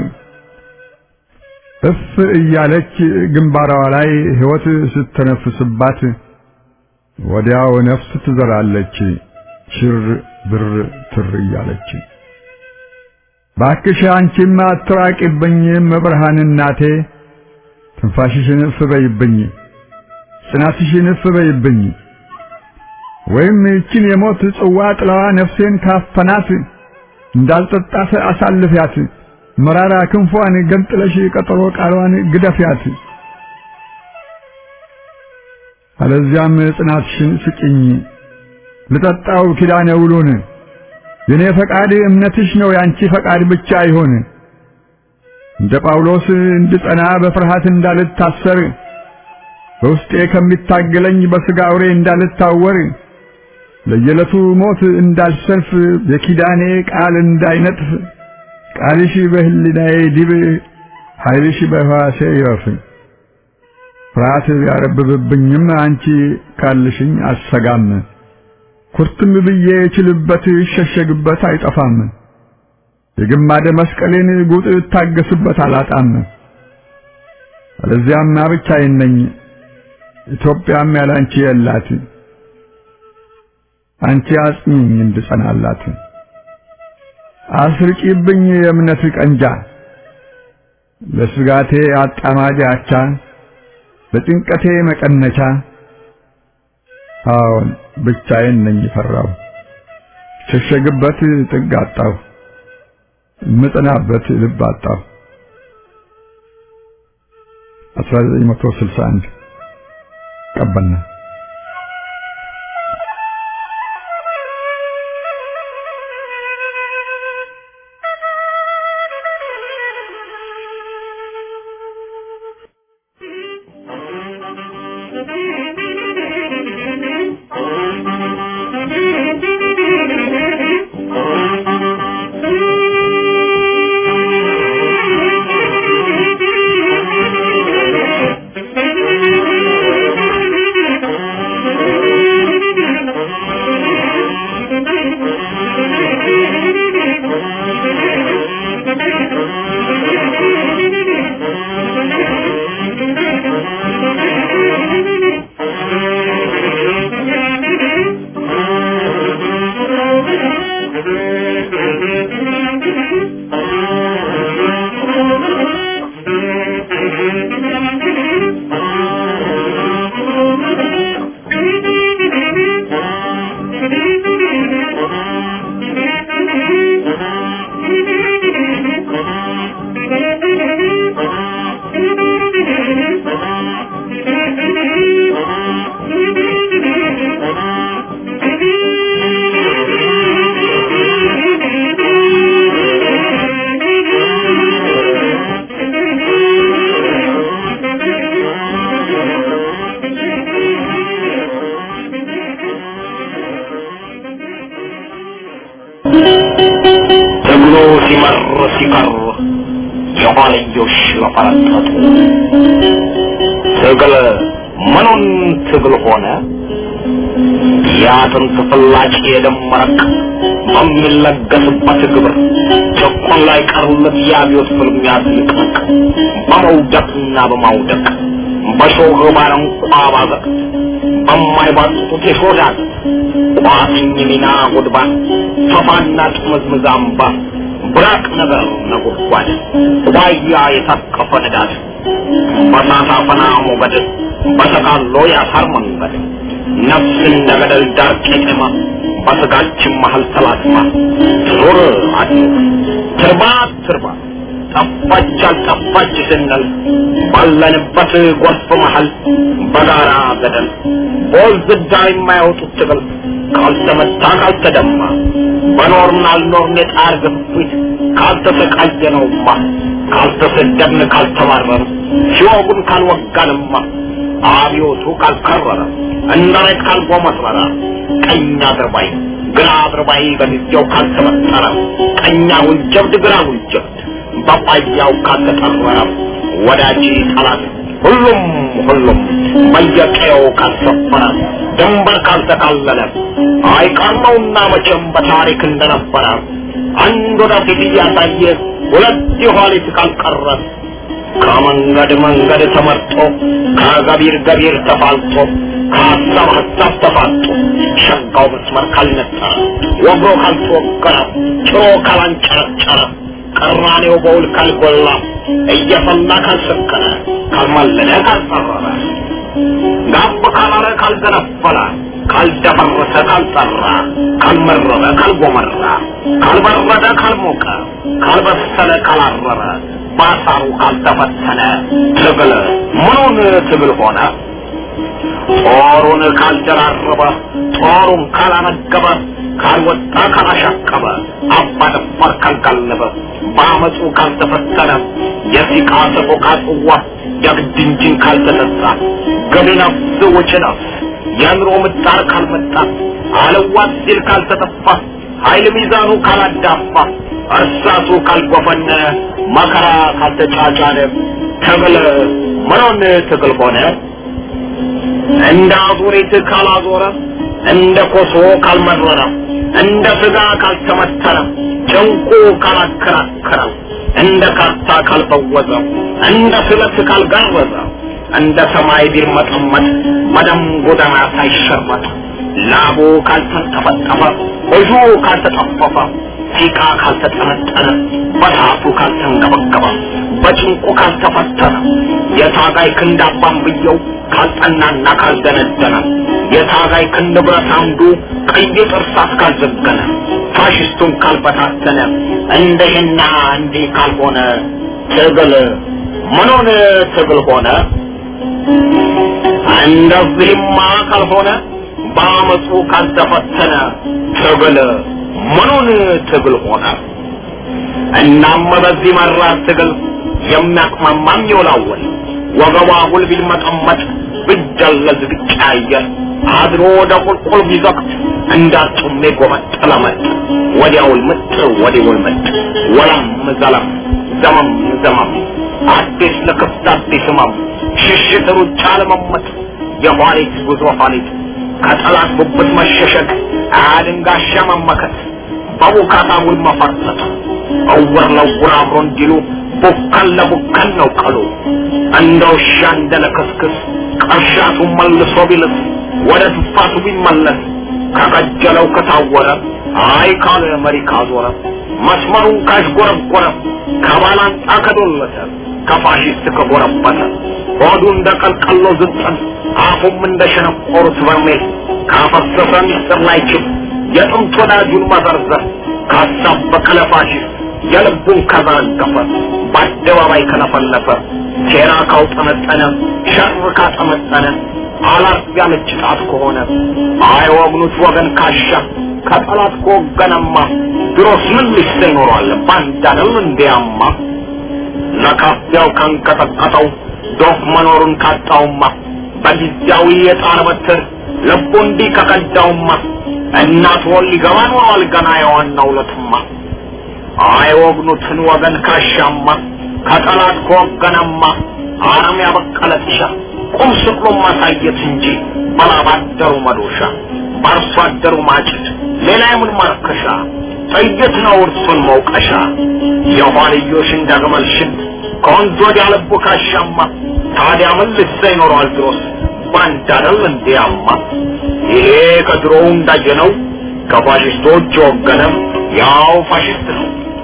እፍ እያለች ግንባሯ ላይ ሕይወት ስትነፍስባት ወዲያው ነፍስ ትዘራለች ሽር ብር ትር እያለች። ባክሽ አንቺም አትራቂብኝ መብርሃን እናቴ ትንፋሽሽን እፍ በይብኝ ጽናትሽን እፍ በይብኝ ወይም ይችን የሞት ጽዋ ጥላዋ ነፍሴን ካፈናት እንዳልጠጣት አሳልፊያት መራራ ክንፏን ገንጥለሽ ቀጠሮ ቃሏን ግደፊያት። አለዚያም ጽናትሽን ስጭኝ ልጠጣው ኪዳነ ውሉን የኔ ፈቃድ እምነትሽ ነው ያንቺ ፈቃድ ብቻ ይሆን። እንደ ጳውሎስ እንድጸና በፍርሃት እንዳልታሰር በውስጤ ከሚታገለኝ በሥጋ አውሬ እንዳልታወር ለየዕለቱ ሞት እንዳልሰልፍ የኪዳኔ ቃል እንዳይነጥፍ ቃልሽ በህሊናዬ ዲብ ኃይልሽ በሕዋሴ ይረፍ። ፍርሃት ቢያረብብብኝም አንቺ ካልሽኝ አልሰጋም። ኩርትም ብዬ እችልበት እሸሸግበት አይጠፋም። የግማደ መስቀሌን ጉጥ እታገስበት አላጣም። አለዚያማ ብቻዬን ነኝ፣ ኢትዮጵያም ያላንቺ የላት። አንቺ አጽኚኝ እንድጸናላት አስርቂብኝ የእምነት ቀንጃ ለስጋቴ አጣማጅ አቻ በጭንቀቴ መቀነቻ አዎን ብቻዬን ነኝ ፈራሁ ሸሸግበት ጥግ አጣሁ ምጽናበት ልብ አጣሁ 1961 ቀበና ትግሉ ሲመር ሲቀር የኋልዮሽ ለፈረጠጡ ትግል ምኑን ትግል ሆነ የአጥንት ፍላጭ የደም መረቅ በሚለገስበት ግብር ጭቁን ላይ ቀሩለት የአብዮት ፍልሚያ ትንቅንቅ በመውደቅና በማውደቅ በሾህ ባረንቋ ባዘቅት በማይባጡት የሾዳት ቋጥኝ ሚና ጉድባ ተፋና ጥምዝምዝ አምባ ብራቅ ነገር ነጎድጓድ ዋያ የታቀፈ ንዳድ በሳሳፈና ሞገድ በተቃሎ ያሳር መንገድ ነፍስ እንደ ገደል ዳር ቄጤማ በስጋችን መሀል ተላትማ ትኑር አድኑር ትርባ ትርባ ጠፋች አልጠፋች ስንል ባለንበት ጎርፍ መሀል በጋራ ገደል በወንዝ ዳር የማያወጡት ትግል ካልተመታ ካልተደማ በኖርን አልኖርን የጣር ግፊት ካልተሰቃየነውማ ካልተሰደብን ካልተባረር ሲወጉን ካልወጋንማ አብዮቱ ካልከረረ እንደሬት ካልጎመረረ ቀኝ አድርባይ ግራ አድርባይ በጊዜው ካልተመጠረ ቀኛ ውንጀብድ ግራ ውንጀብድ በቋያው ካልተጠረረ ወዳጅ ጠላት ሁሉም ሁሉም በየቀየው ካልሰፈረ ድንበር ካልተካለለ አይቀርመውና መቼም በታሪክ እንደነበረ አንድ ወደፊት እያሳየ ሁለት የኋሊት ካልቀረ ከመንገድ መንገድ ተመርጦ ከገቢር ገቢር ተፋልጦ ከሀሳብ ሀሳብ ተፋጦ ሸጋው መስመር ካልነጠረ ወግሮ ካልተወገረ ጭሮ ካላንጨረጨረ ቅራኔው በውል ካልጎላ እየፈላ ካልሰከነ ካልማለለ ካልጠረረ ጋብ ካላለ ካልገነፈለ ካልደፈረሰ ካልጠራ ካልመረረ ካልጎመራ ካልበረደ ካልሞቀ ካልበሰለ ካላረረ ባሳሩ ካልተፈተነ ትግል ምኑን ትግል ሆነ? ጦሩን ካልደራረበ ጦሩን ካላነገበ ካልወጣ ካላሻቀበ አባ ደፋር ካልጋለበ በአመፁ ካልተፈተነ የሲቃ ሰቆቃ ጽዋ የግድ እንጂን ካልተጠጣ ገቢ ነፍስ ውጭ ነፍስ የኑሮ ምጣር ካልመጣ አለዋት ሲል ካልተጠፋ ኃይል ሚዛኑ ካላዳፋ እርሳሱ ካልጎፈነ መከራ ካልተጫጫነ ትግል ምኑን ትግል ሆነ? እንደ አዙሪት ካላዞረ እንደ ኮሶ ካልመረረ እንደ ስጋ ካልተመተረ ጭንቁ ካላከራከረ እንደ ካርታ ካልበወዘ እንደ ስለት ካልጋረዘ እንደ ሰማይ ቢርመጠመጥ በደም ጎዳና ሳይሸርመጥ ላቡ ካልተንጠፈጠፈ እጁ ካልተጠፈፈ ሲቃ ካልተጠነጠነ በታቱ ካልተንገበገበ በጭንቁ ካልተፈተነ የታጋይ ክንድ አባንብየው ካልጠናና ካልደነደነ የታጋይ ክንድ ብረት አምዱ ቀይ ጥርሳት ካልዘገነ ፋሽስቱን ካልበታተነ እንደህና እንዲህ ካልሆነ ትግል ምኑን ትግል ሆነ? እንደዚህማ ካልሆነ በአመፁ ካልተፈተነ ትግል ምኑን ትግል ሆነ? እናም በዚህ መራር ትግል የሚያቅማማም ይወላወል ወገቧ ጉልቢል መጠመጥ ብጃ ቢደለዝ ቢቀያየር አድሮ ወደ ቁልቁል ቢዘቅት እንዳጡሜ ጎመጠለ መጥ ወዲያውል ምጥ ወዲያውል መጥ ወለም ዘለም ዘመም ዘመም አዲስ ለክፍት አዲስ ህመም ሽሽት ሩጫ ለመመት የኋሊት ጉዞ ኋሊት ከጠላት ጉብት መሸሸግ አድንጋሻ መመከት በቡካታ ውል መፈርጠጥ እውር ለውር አብሮ እንዲሉ ቡከን ለቡከን ነው ቀሉ እንደ ውሻ እንደ ለክስክስ ቀርሻቱ መልሶ ቢልስ ወደ ትፋቱ ቢመለስ ከቀጀለው ከታወረ አይ ካለ መሪ ካዞረ መስመሩን ካሽጎረጎረ ከባላንጣ ከዶለተ ከፋሽስት ከጎረበተ ሆዱ እንደ ቀልቀሎ ዝንጠን አፉም እንደ ሸነቆሩት በርሜል ካፈሰሰ ሚስጥር ላይ ችብ የጥንት ወዳጁን መዘርዘር ካሳበቀ ለፋሽስት የልቡን ከዘረገፈ በአደባባይ ከለፈለፈ ሴራ ካውጠነጠነ ሸር ካጠመጠነ አላት ያለች ጣት ከሆነ አይወግኑት ወገን ካሻ ከጠላት ከወገነማ ድሮስ ምን ልሽተ ይኖረዋል ባንዳንም እንዲያማ ለካፊያው ካንቀጠቀጠው ዶፍ መኖሩን ካጣውማ በጊዜያዊ የጣር በትር ልቡ እንዲህ ከቀዳውማ እናት ወል ሊገባ ኖሯል ገና የዋናው ለትማ አይወግኑትን ወገን ካሻማ ከጠላት ከወገነማ አረም ያበቀለ ጥሻ ቁም ስቅሎ ማሳየት እንጂ በላባደሩ መዶሻ በአርሶ አደሩ ማጭድ ሌላ የምን ማርከሻ ጥይት ነው እርሱን መውቀሻ የኋልዮሽን ደግመል ሽንት ከወንዝ ወዲያ ልቡ ካሻማ ታዲያ ምን ልሰ ይኖረዋል ድሮስ ባንዳ አይደል እንዲያማ ይሄ ከድሮው እንዳየነው ከፋሽስቶች የወገነም ያው ፋሽስት ነው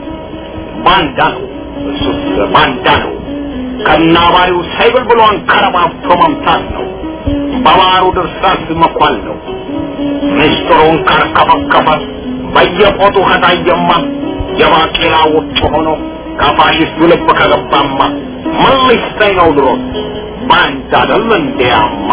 ባንዳ ነው እሱስ ባንዳ ነው ከናባሪው ሳይብል ብሎ አንከረባብቶ መምታት ነው በባሩ ድርሳስ መኳል ነው ምስጢሩን ካርከፈከፈ በየቆጡ ከታየማ የባቄላ ውጭ ሆኖ ከፋሽስቱ ልብ ከገባማ ምን ሊሰኝ ነው ድሮስ ባንዳ አይደል እንዲያማ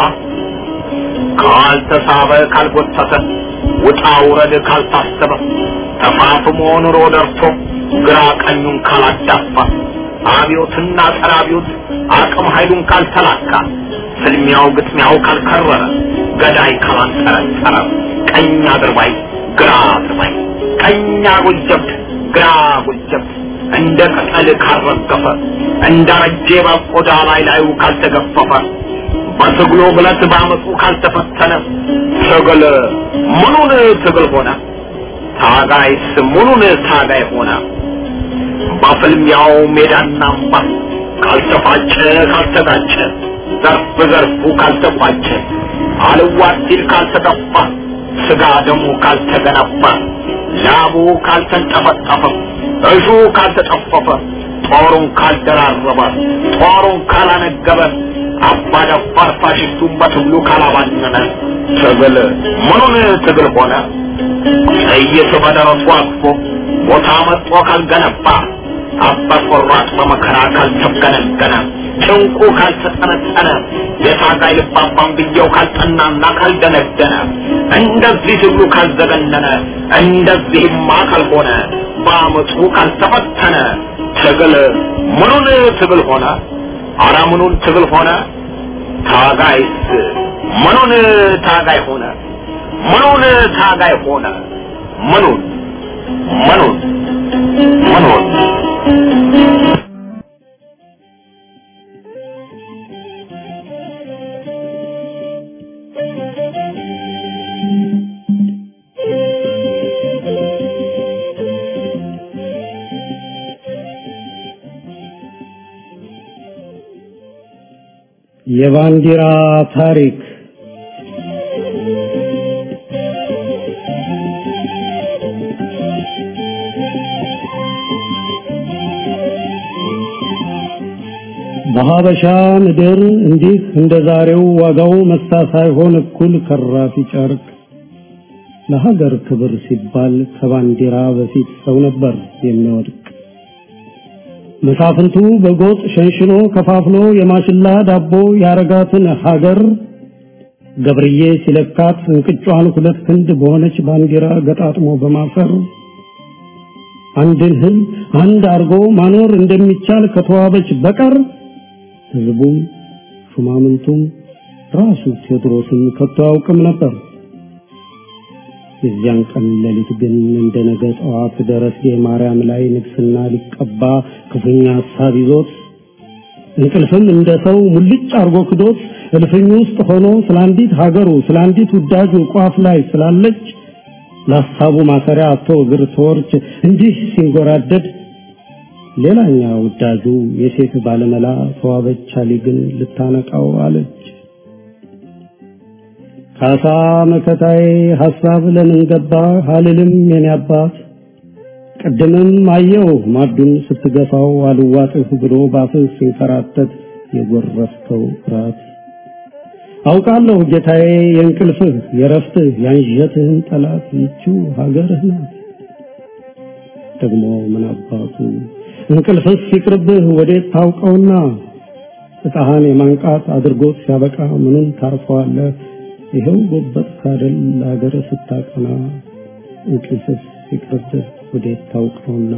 ካልተሳበ ካልጎተተ ውጣ ውረድ ካልታሰበ ተፋፍሞ ኑሮ ደርሶ ግራ ቀኙን ካላዳፋ አብዮትና ጸረ አብዮት አቅም ኃይሉን ካልተላካ ፍልሚያው ግጥሚያው ካልከረረ ገዳይ ካላንጠረጠረ ቀኝ አድርባይ ግራ አድርባይ ቀኝ አጉል ጀብድ ግራ አጉል ጀብድ እንደ ቅጠል ካልረገፈ እንደ ረጄ በቆዳ ላይ ላዩ ካልተገፈፈ በትግሉ ብለት ባመፁ ካልተፈተነ ትግል ምኑን ትግል ሆነ? ታጋይስ ምኑን ታጋይ ሆነ? በፍልሚያው ሜዳና አምባ ካልተፋጨ ካልተጋጨ ዘርፍ ዘርፉ ካልተቋጨ አልዋት ሲል ካልተጠፋ ስጋ ደሙ ካልተገነባ ላቡ ካልተንጠፈጠፈ እሹ ካልተጠፈፈ ጦሩን ካልደራረበ ጦሩን ካላነገበ አባደፋር ፋሽስቱን በትግሉ ካላባነነ ትግል ምኑን ትግል ሆነ? ጥይት በደረሱ አቅፎ ቦታ መጥቶ ካልገነባ አባ ቆራጥ በመከራ ካልተገነገነ ጭንቁ ካልተጠነጠነ የታጋይ ልባባን ብየው ካልጠናና ካልደነደነ እንደዚህ ትግሉ ካልዘገነነ እንደዚህማ ካልሆነ በአመፁ ካልተፈተነ ትግል ምኑን ትግል ሆነ? አረ ምኑን ትግል ሆነ? ታጋይስ ምኑን ታጋይ ሆነ? ምኑን ታጋይ ሆነ? ምኑን ምኑን ምኑን የባንዲራ ታሪክ በሀበሻ ምድር እንዲህ እንደ ዛሬው ዋጋው መሳ ሳይሆን እኩል ከራፊ ጨርቅ ለሀገር ክብር ሲባል ከባንዲራ በፊት ሰው ነበር የሚወድቅ። መሳፍንቱ በጎጥ ሸንሽኖ ከፋፍሎ የማሽላ ዳቦ ያረጋትን ሀገር ገብርዬ ሲለካት እንቅጯን ሁለት ክንድ በሆነች ባንዲራ ገጣጥሞ በማሰር አንድን ህዝብ አንድ አርጎ ማኖር እንደሚቻል ከተዋበች በቀር ህዝቡም ሹማምንቱም ራሱ ቴዎድሮስም ከቶ አያውቅም ነበር። የዚያን ቀን ሌሊት ግን እንደ ነገ ጠዋት ደረስጌ ማርያም ላይ ንግስና ሊቀባ ክፉኛ ሀሳብ ይዞት እንቅልፍም እንደ ሰው ሙልጭ አርጎ ክዶት እልፍኝ ውስጥ ሆኖ ስለ አንዲት ሀገሩ ስለ አንዲት ውዳጁ ቋፍ ላይ ስላለች ለሀሳቡ ማሰሪያ አቶ እግር ተወርች እንዲህ ሲንጎራደድ ሌላኛ ውዳጁ የሴት ባለመላ ተዋበች አሊ ግን ልታነቃው አለች። ካሳ መከታዬ ሐሳብ ለምን ገባ አልልም የኔ አባት ቅድምም አየው ማዱን ስትገፋው አልዋጥህ ብሎ ባፍህ ሲንከራተት የጎረፍከው ፍርሃት አውቃለሁ ጌታዬ የእንቅልፍህ የረፍትህ ያንዠትህን ጠላት ይቺው ሀገርህ ናት። ደግሞ ምን አባቱ እንቅልፍስ ሲቅርብህ ወዴት ታውቀውና እጣህን የማንቃት አድርጎት ሲያበቃ ምኑን ታርፈዋለህ? ይኸው ጎበጥ ካደል ለሀገር ስታቀና እንቅልፍስ ሲቅርብህ ወዴት ታውቀውና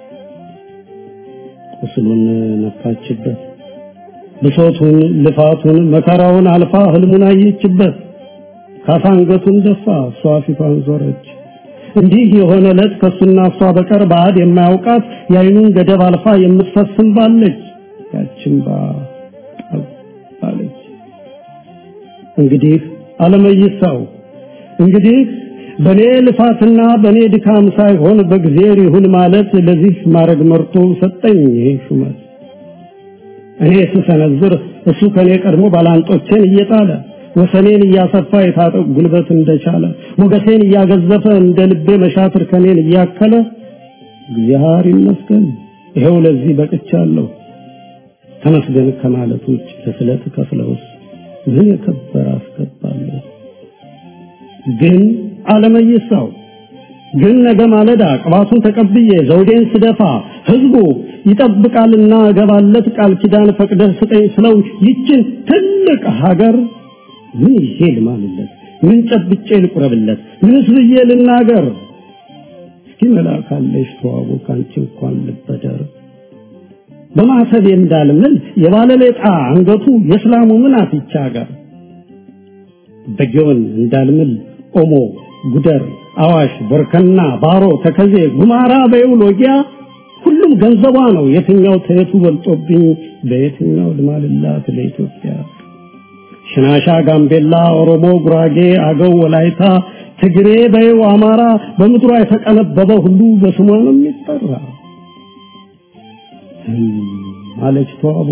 ቁስሉን ነካችበት ብሶቱን ልፋቱን መከራውን አልፋ ህልሙን አየችበት ካሳ አንገቱን ደፋ እሷ ፊቷን ዞረች እንዲህ የሆነ ዕለት ከሱና እሷ በቀር ባዕድ የማያውቃት የአይኑን ገደብ አልፋ የምትፈስም ባለች ያችን ባ ባለች እንግዲህ አለመይሳው እንግዲህ በኔ ልፋትና በኔ ድካም ሳይሆን በእግዚአብሔር ይሁን ማለት ለዚህ ማድረግ መርቶ ሰጠኝ ይሄ ሹመት እኔ ስሰነዝር እሱ ከኔ ቀድሞ ባላንጦቼን እየጣለ ወሰኔን እያሰፋ የታጠቅ ጉልበት እንደቻለ ሞገሴን እያገዘፈ እንደ ልቤ መሻትር ከኔን እያከለ እግዚአብሔር ይመስገን ይሄው ለዚህ በቅቻለሁ። ተመስገን ከማለት ውጭ ለስለት ከፍለውስ ምን የከበረ አስገባለሁ። ግን አለመይሳው ግን ነገ ማለዳ ቅባቱን ተቀብዬ ዘውዴን ስደፋ ህዝቡ ይጠብቃልና እገባለት ቃል ኪዳን ፈቅደህ ስጠኝ ስለው ይችን ትልቅ ሀገር ምን ይዤ ልማልለት? ምን ጨብጬ ልቁረብለት? ምንስ ብዬ ልናገር? እስኪ መላካለሽ ተዋቡ ካንቺ እንኳን ልበደር በማሰብ እንዳልምል የባለሌጣ አንገቱ የእስላሙ ምን አትቻ ጋር በጊዮን እንዳልምል ኦሞ ጉደር አዋሽ ቦርከና ባሮ ተከዜ ጉማራ በይው ሎጊያ ሁሉም ገንዘቧ ነው የትኛው ተየቱ በልጦብኝ በየትኛው ልማልላት ለኢትዮጵያ ሽናሻ ጋምቤላ ኦሮሞ ጉራጌ አገው ወላይታ ትግሬ በይው አማራ በምድሯ የተቀነበበ ሁሉ በስሟ ነው የሚጠራ አለች ተዋቡ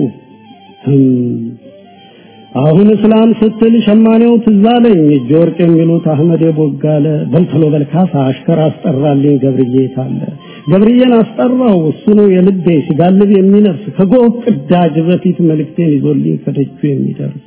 አሁን እስላም ስትል ሸማኔው ትዛለኝ እጅ ወርቅ የሚሉት አህመድ ቦጋለ በልተሎ በልካሳ አሽከር አስጠራልኝ ገብርዬ ታለ ገብርዬን አስጠራው እሱ ነው የልቤ ሲጋልብ የሚነፍስ ከጎህ ቅዳጅ በፊት መልእክቴን ይዞልኝ ከደጁ የሚደርስ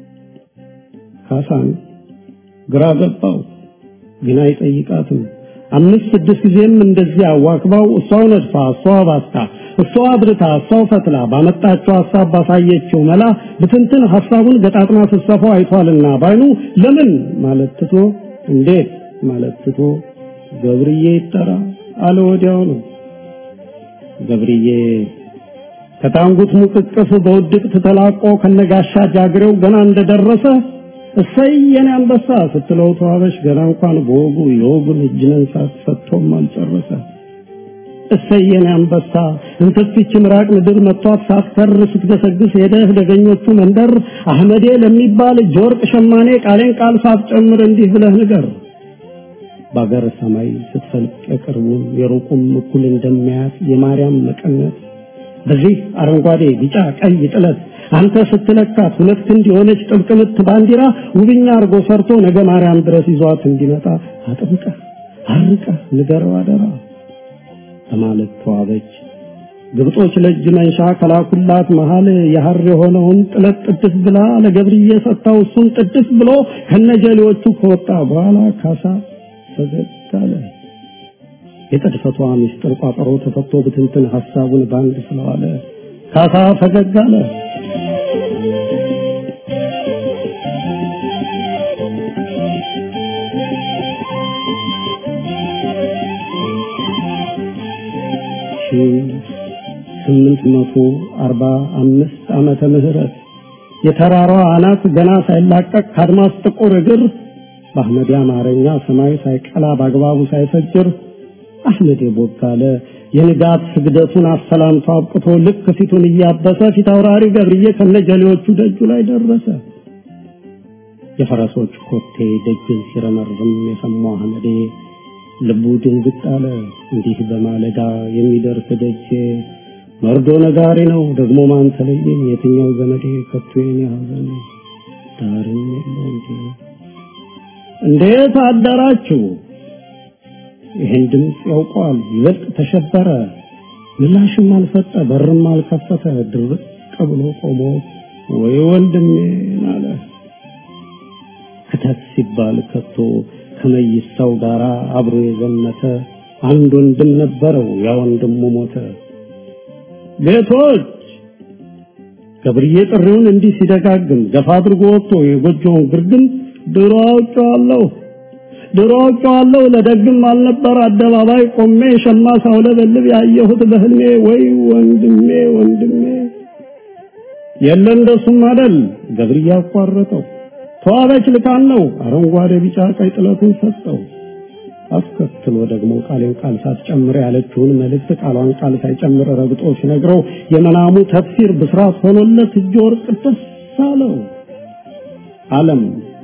ካሳን ግራ ገባው ግን አይጠይቃትም አምስት ስድስት ጊዜም እንደዚህ አዋክባው እሷው ነድፋ እሷው ባስታ እሷው አብርታ እሷው ፈትላ ባመጣችው ሐሳብ ባሳየችው መላ ብትንትን ሐሳቡን ገጣጥማ ስትሰፋው አይቷልና ባይኑ ለምን ማለት ትቶ እንዴት ማለት ትቶ ገብርዬ ይጠራ አለ ወዲያው ነው ገብርዬ ከታንጉት ሙቅቅፍ በውድቅት ተላቆ ከነጋሻ ጃግሬው ገና እንደደረሰ እሰይ የኔ አንበሳ ስትለው ተዋበሽ ገና እንኳን በወጉ የወጉን እጅ መንሳት ሰጥቶም አልጨረሰ። እሰይ የኔ አንበሳ እንትፍች ምራቅ ምድር መጥቷት ሳትከር ስትገሰግስ ሄደህ ደገኞቹ መንደር አህመዴ ለሚባል እጅ ወርቅ ሸማኔ ቃሌን ቃል ሳትጨምር እንዲህ ብለህ ንገር። በአገር ሰማይ ስትፈልቅ የቅርቡን የሩቁም እኩል እንደሚያያት የማርያም መቀነት በዚህ አረንጓዴ ቢጫ ቀይ ጥለት አንተ ስትለካት ሁለት ክንድ የሆነች ጥብቅ ምት ባንዲራ ውብኛ አርጎ ሰርቶ ነገ ማርያም ድረስ ይዟት እንዲመጣ አጥብቀህ አርቀህ ንገረው አደራ በማለት ተዋበች። ግብጦች ለእጅ መንሻ ከላኩላት መሃል የሐር የሆነውን ጥለት ጥድፍ ብላ ለገብርዬ ሰጥታው እሱን ጥድፍ ብሎ ከነጀሌዎቹ ከወጣ በኋላ ካሳ ፈገግ አለ። የጥድፈቷ ምስጢር ቋጠሮ ተፈቶ ብትንትን ሐሳቡን ባንድ ስለዋለ ካሳ ፈገግ አለ። ስምንት መቶ አርባ አምስት ዓመተ ምህረት የተራራዋ አናት ገና ሳይላቀቅ ከአድማስ ጥቁር እግር በአህመድ አማርኛ ሰማይ ሳይቀላ በአግባቡ ሳይፈጅር አህመድ ቦጋለ የንጋት ስግደቱን አሰላምቶ አብቅቶ ልክ ፊቱን እያበሰ ፊት አውራሪ ገብርዬ ከነጀሌዎቹ ደጁ ላይ ደረሰ። የፈረሶች ኮቴ ደጅን ሲረመርም የሰማው አህመዴ ልቡ ድንግጥ አለ። እንዲህ በማለዳ የሚደርስ ደጄ መርዶ ነጋሪ ነው ደግሞ ማን ተለየኝ? የትኛው ዘመዴ ከቶ የኔ ሐዘን ዳርም የለው እንዴ? እንዴት አደራችሁ? ይህን ድምፅ ያውቀዋል። ይበልጥ ተሸበረ። ምላሽም አልሰጠ፣ በርም አልከፈተ። ድርቅ ብሎ ቆሞ ወይ ወንድሜን አለ። ክተት ሲባል ከቶ ከመይሳው ጋር አብሮ የዘመተ አንድ ወንድም ነበረው። ያ ወንድሙ ሞተ። ቤቶች ገብርዬ ጥሪውን እንዲህ ሲደጋግም ገፋ አድርጎ ወጥቶ የጎጆውን ግርግም ድሮ አውቄዋለሁ ድሮ አውቄዋለሁ ለደግም አልነበር አደባባይ ቆሜ ሸማ ሳውለበልብ ያየሁት በህልሜ ወይ ወንድሜ ወንድሜ የለ እንደሱም አደል ገብርዬ አቋረጠው ተዋበች ልካን ነው አረንጓዴ ቢጫ ቀይ ጥለቱን ሰጠው አስከትሎ ደግሞ ቃሌን ቃል ሳትጨምር ያለችውን መልእክት ቃሏን ቃል ሳይጨምር ረግጦ ሲነግረው የመናሙ ተፍሲር ብስራት ሆኖለት እጅ ወርቅ ደስ አለው አለም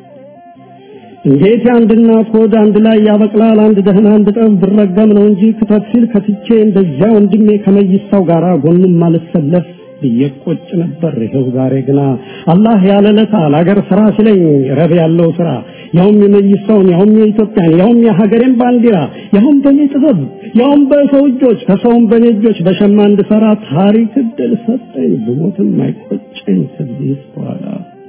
እንዴት የአንድ እናት ሆድ አንድ ላይ ያበቅላል አንድ ደህና አንድ ጠብ ብረገም ነው እንጂ ክተት ሲል ከትቼ እንደዚያ ወንድሜ ከመይሳው ጋር ጎኑም ማልሰለፍ ብየቆጭ ነበር። ይኸው ዛሬ ግና አላህ ያለለታ ለአገር ስራ ሲለኝ ረብ ያለው ስራ ያውም የመይሳውን ያውም የኢትዮጵያን ያውም የሀገሬን ባንዲራ ያውም በኔ ጥበብ ያውም በሰው እጆች ከሰውም በኔ እጆች በሸማ እንድሰራ ታሪክ እድል ሰጠኝ። ብሞትም አይቆጨኝ ከዚህ በኋላ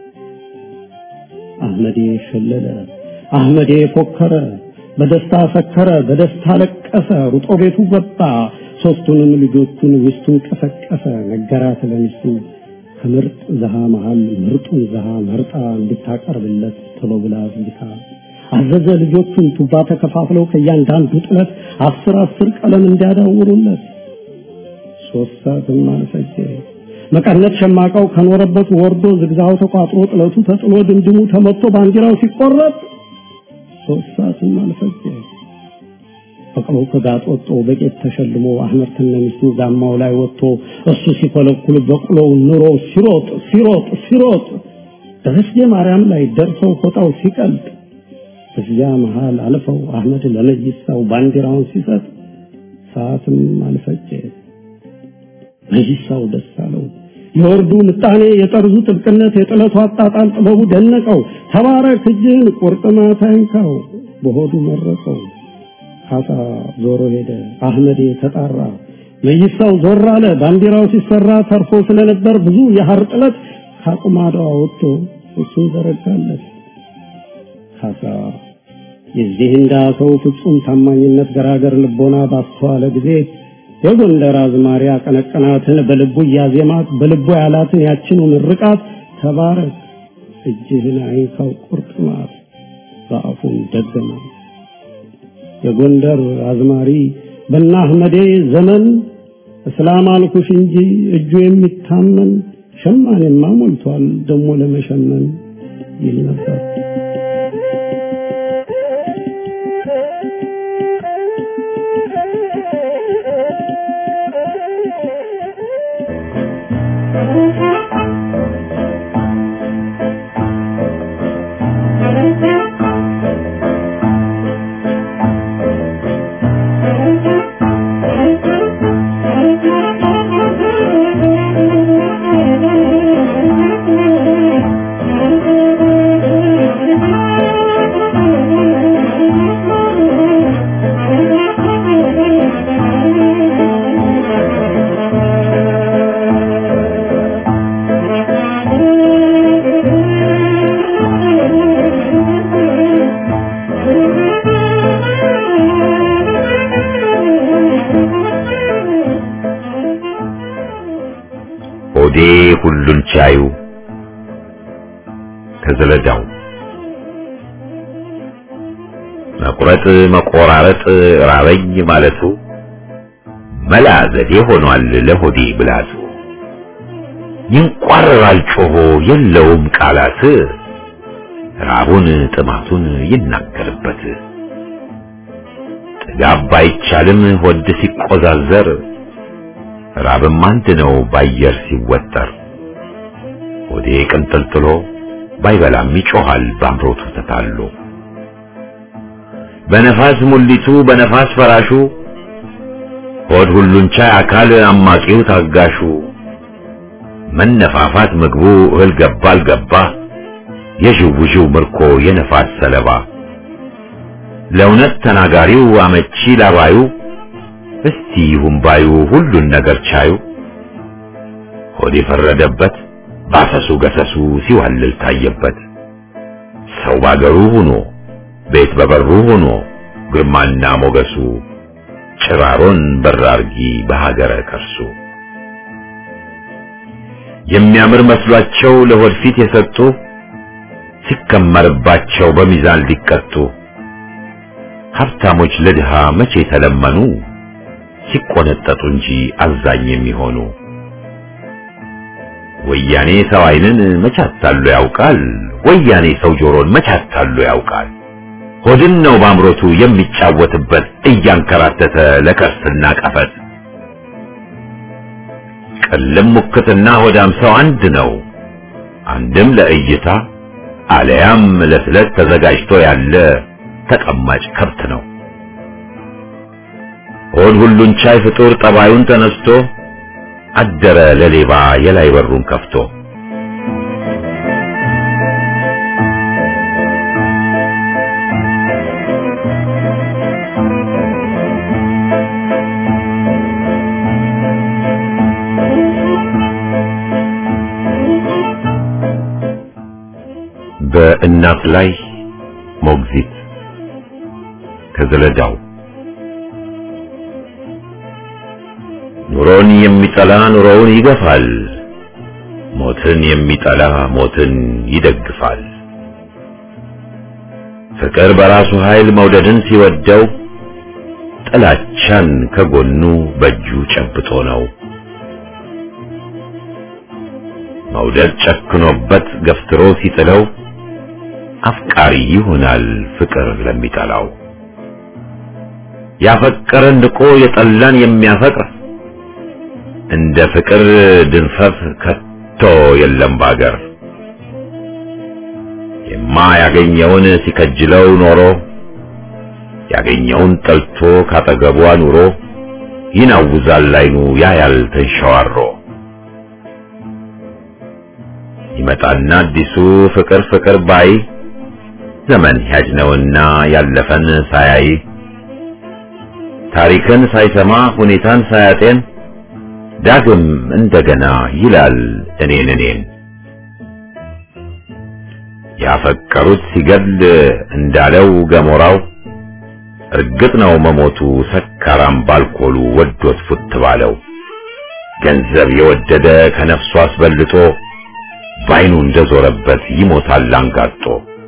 አህመዴ ሸለለ፣ አህመዴ ፎከረ፣ በደስታ ሰከረ፣ በደስታ ለቀሰ፣ ሩጦ ቤቱ ገባ። ሶስቱንም ልጆቹን ሚስቱን ቀሰቀሰ፣ ነገራት ለሚስቱ ከምርጥ ዘሃ መሃል ምርጡን ዘሃ መርጣ እንድታቀርብለት ቶሎ ብላ ዝግታ አዘዘ። ልጆቹን ቱባ ተከፋፍለው ከእያንዳንዱ ጥለት አስር አስር ቀለም እንዲያዳውሩለት ሶስት ሰዓትም አልፈጀ። መቀነት ሸማቃው ከኖረበት ወርዶ ዝግዛው ተቋጥሮ ጥለቱ ተጥሎ ድምድሙ ተመቶ ባንዲራው ሲቆረጥ ሶስት ሰዓትም አልፈጀ። ፈቅሮ ከጋጥ ወጥቶ በቄት ተሸልሞ አህመድ ከነሚስቱ ጋማው ላይ ወጥቶ እሱ ሲኮለኩል በቅሎው ኑሮ ሲሮጥ ሲሮጥ ሲሮጥ ደረስጌ ማርያም ላይ ደርሰው ፎጣው ሲቀልጥ እዚያ መሃል አልፈው አህመድ ለመይሳው ባንዲራውን ሲሰጥ ሰዓትም አልፈጀ። መይሳው ደስ አለው። የወርዱ ምጣኔ፣ የጠርዙ ጥብቅነት፣ የጥለቱ አጣጣል ጥበቡ ደነቀው። ተባረክ እጅህን ቁርጥማት አይንካው በሆዱ መረቀው። ካሳ ዞሮ ሄደ። አህመዴ ተጣራ። መይሳው ዞር አለ። ባንዲራው ሲሰራ ተርፎ ስለነበር ብዙ የሐር ጥለት ካቁማዳው ወጥቶ እሱን ዘረጋለት። ካሳ የዚህ እንዳ ሰው ፍጹም ታማኝነት ገራገር ልቦና ባስተዋለ ጊዜ የጎንደር አዝማሪ አቀነቀናትን በልቡ እያዜማት በልቡ ያላትን ያችኑ ምርቃት ተባረክ እጅህን አይንካው ቁርጥማት በአፉም ደገማት። የጎንደር አዝማሪ በና አህመዴ ዘመን እስላም አልኩሽ እንጂ እጁ የሚታመን ሸማኔማ ሞልቷል ደሞ ለመሸመን ይል ነበር። ሆዴ ሁሉን ቻዩ ከዘለዳው መቁረጥ መቆራረጥ ራበኝ ማለቱ መላ ዘዴ ሆኗል ለሆዴ ብላቱ ይንቋረራል ጮሆ የለውም ቃላት ራቡን ጥማቱን ይናገርበት ጥጋብ ባይቻልም ሆድ ሲቆዛዘር ራብም አንድ ነው ባየር ሲወጠር ሆዴ ቅንጥልጥሎ ባይበላም ይጮሃል ባምሮቱ ተታሎ በነፋስ ሙሊቱ በነፋስ ፈራሹ ሆድ ሁሉን ቻይ አካል አማቂው ታጋሹ መነፋፋት ምግቡ እህል ገባ አልገባ የዥውዥው ምርኮ የነፋስ ሰለባ ለእውነት ተናጋሪው አመቺ ላባዩ እስቲ ይሁን ባዩ ሁሉን ነገር ቻዩ ሆድ የፈረደበት ባሰሱ ገሰሱ ሲዋልል ታየበት ሰው ባገሩ ሆኖ ቤት በበሩ ሆኖ ግርማና ሞገሱ ጭራሮን በራርጊ በሀገረ ከርሱ የሚያምር መስሏቸው ለሆድ ፊት የሰጡ ሲከመርባቸው በሚዛን ሊቀጡ ሀብታሞች ለድሃ መቼ ተለመኑ ሲቆነጠጡ እንጂ አዛኝ የሚሆኑ ወያኔ ሰው አይንን መቻታሉ ያውቃል ወያኔ ሰው ጆሮን መቻታሉ ያውቃል ሆድን ነው ባምሮቱ የሚጫወትበት እያንከራተተ ለከርስና ቀፈት ቅልም ሙክትና ሆዳም ሰው አንድ ነው አንድም ለእይታ አለያም ለስለት ተዘጋጅቶ ያለ ተቀማጭ ከብት ነው ሆድ ሁሉን ቻይ ፍጡር ጠባዩን ተነስቶ አደረ ለሌባ የላይ በሩን ከፍቶ በእናት ላይ ሞግዚት ከዘለዳው ኑሮን የሚጠላ ኑሮውን ይገፋል፣ ሞትን የሚጠላ ሞትን ይደግፋል። ፍቅር በራሱ ኃይል መውደድን ሲወደው ጥላቻን ከጎኑ በእጁ ጨብጦ ነው። መውደድ ጨክኖበት ገፍትሮ ሲጥለው አፍቃሪ ይሆናል ፍቅር ለሚጠላው። ያፈቀረን ንቆ የጠላን የሚያፈቅር እንደ ፍቅር ድንፈት ከቶ የለም ባገር። የማያገኘውን ሲከጅለው ኖሮ ያገኘውን ጠልቶ ካጠገቧ ኑሮ ይናውዛል ላይኑ ያያል ተንሸዋሮ። ይመጣና አዲሱ ፍቅር ፍቅር ባይ ዘመን ሂያጅ ነውና ያለፈን ሳያይ ታሪክን ሳይሰማ ሁኔታን ሳያጤን ዳግም እንደገና ይላል እኔን እኔን ያፈቀሩት ሲገድል እንዳለው ገሞራው እርግጥ ነው መሞቱ ሰካራም ባልኮሉ ወዶት ፉት ባለው ገንዘብ የወደደ ከነፍሱ አስበልጦ ባይኑ እንደዞረበት ይሞታል አንጋጦ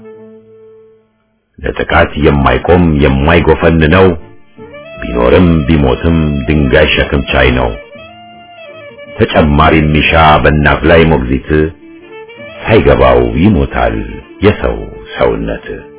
ለጥቃት የማይቆም የማይጎፈን ነው ቢኖርም ቢሞትም ድንጋይ ሸክም ቻይ ነው ተጨማሪ ሚሻ በእናት ላይ ሞግዚት ሳይገባው ይሞታል የሰው ሰውነት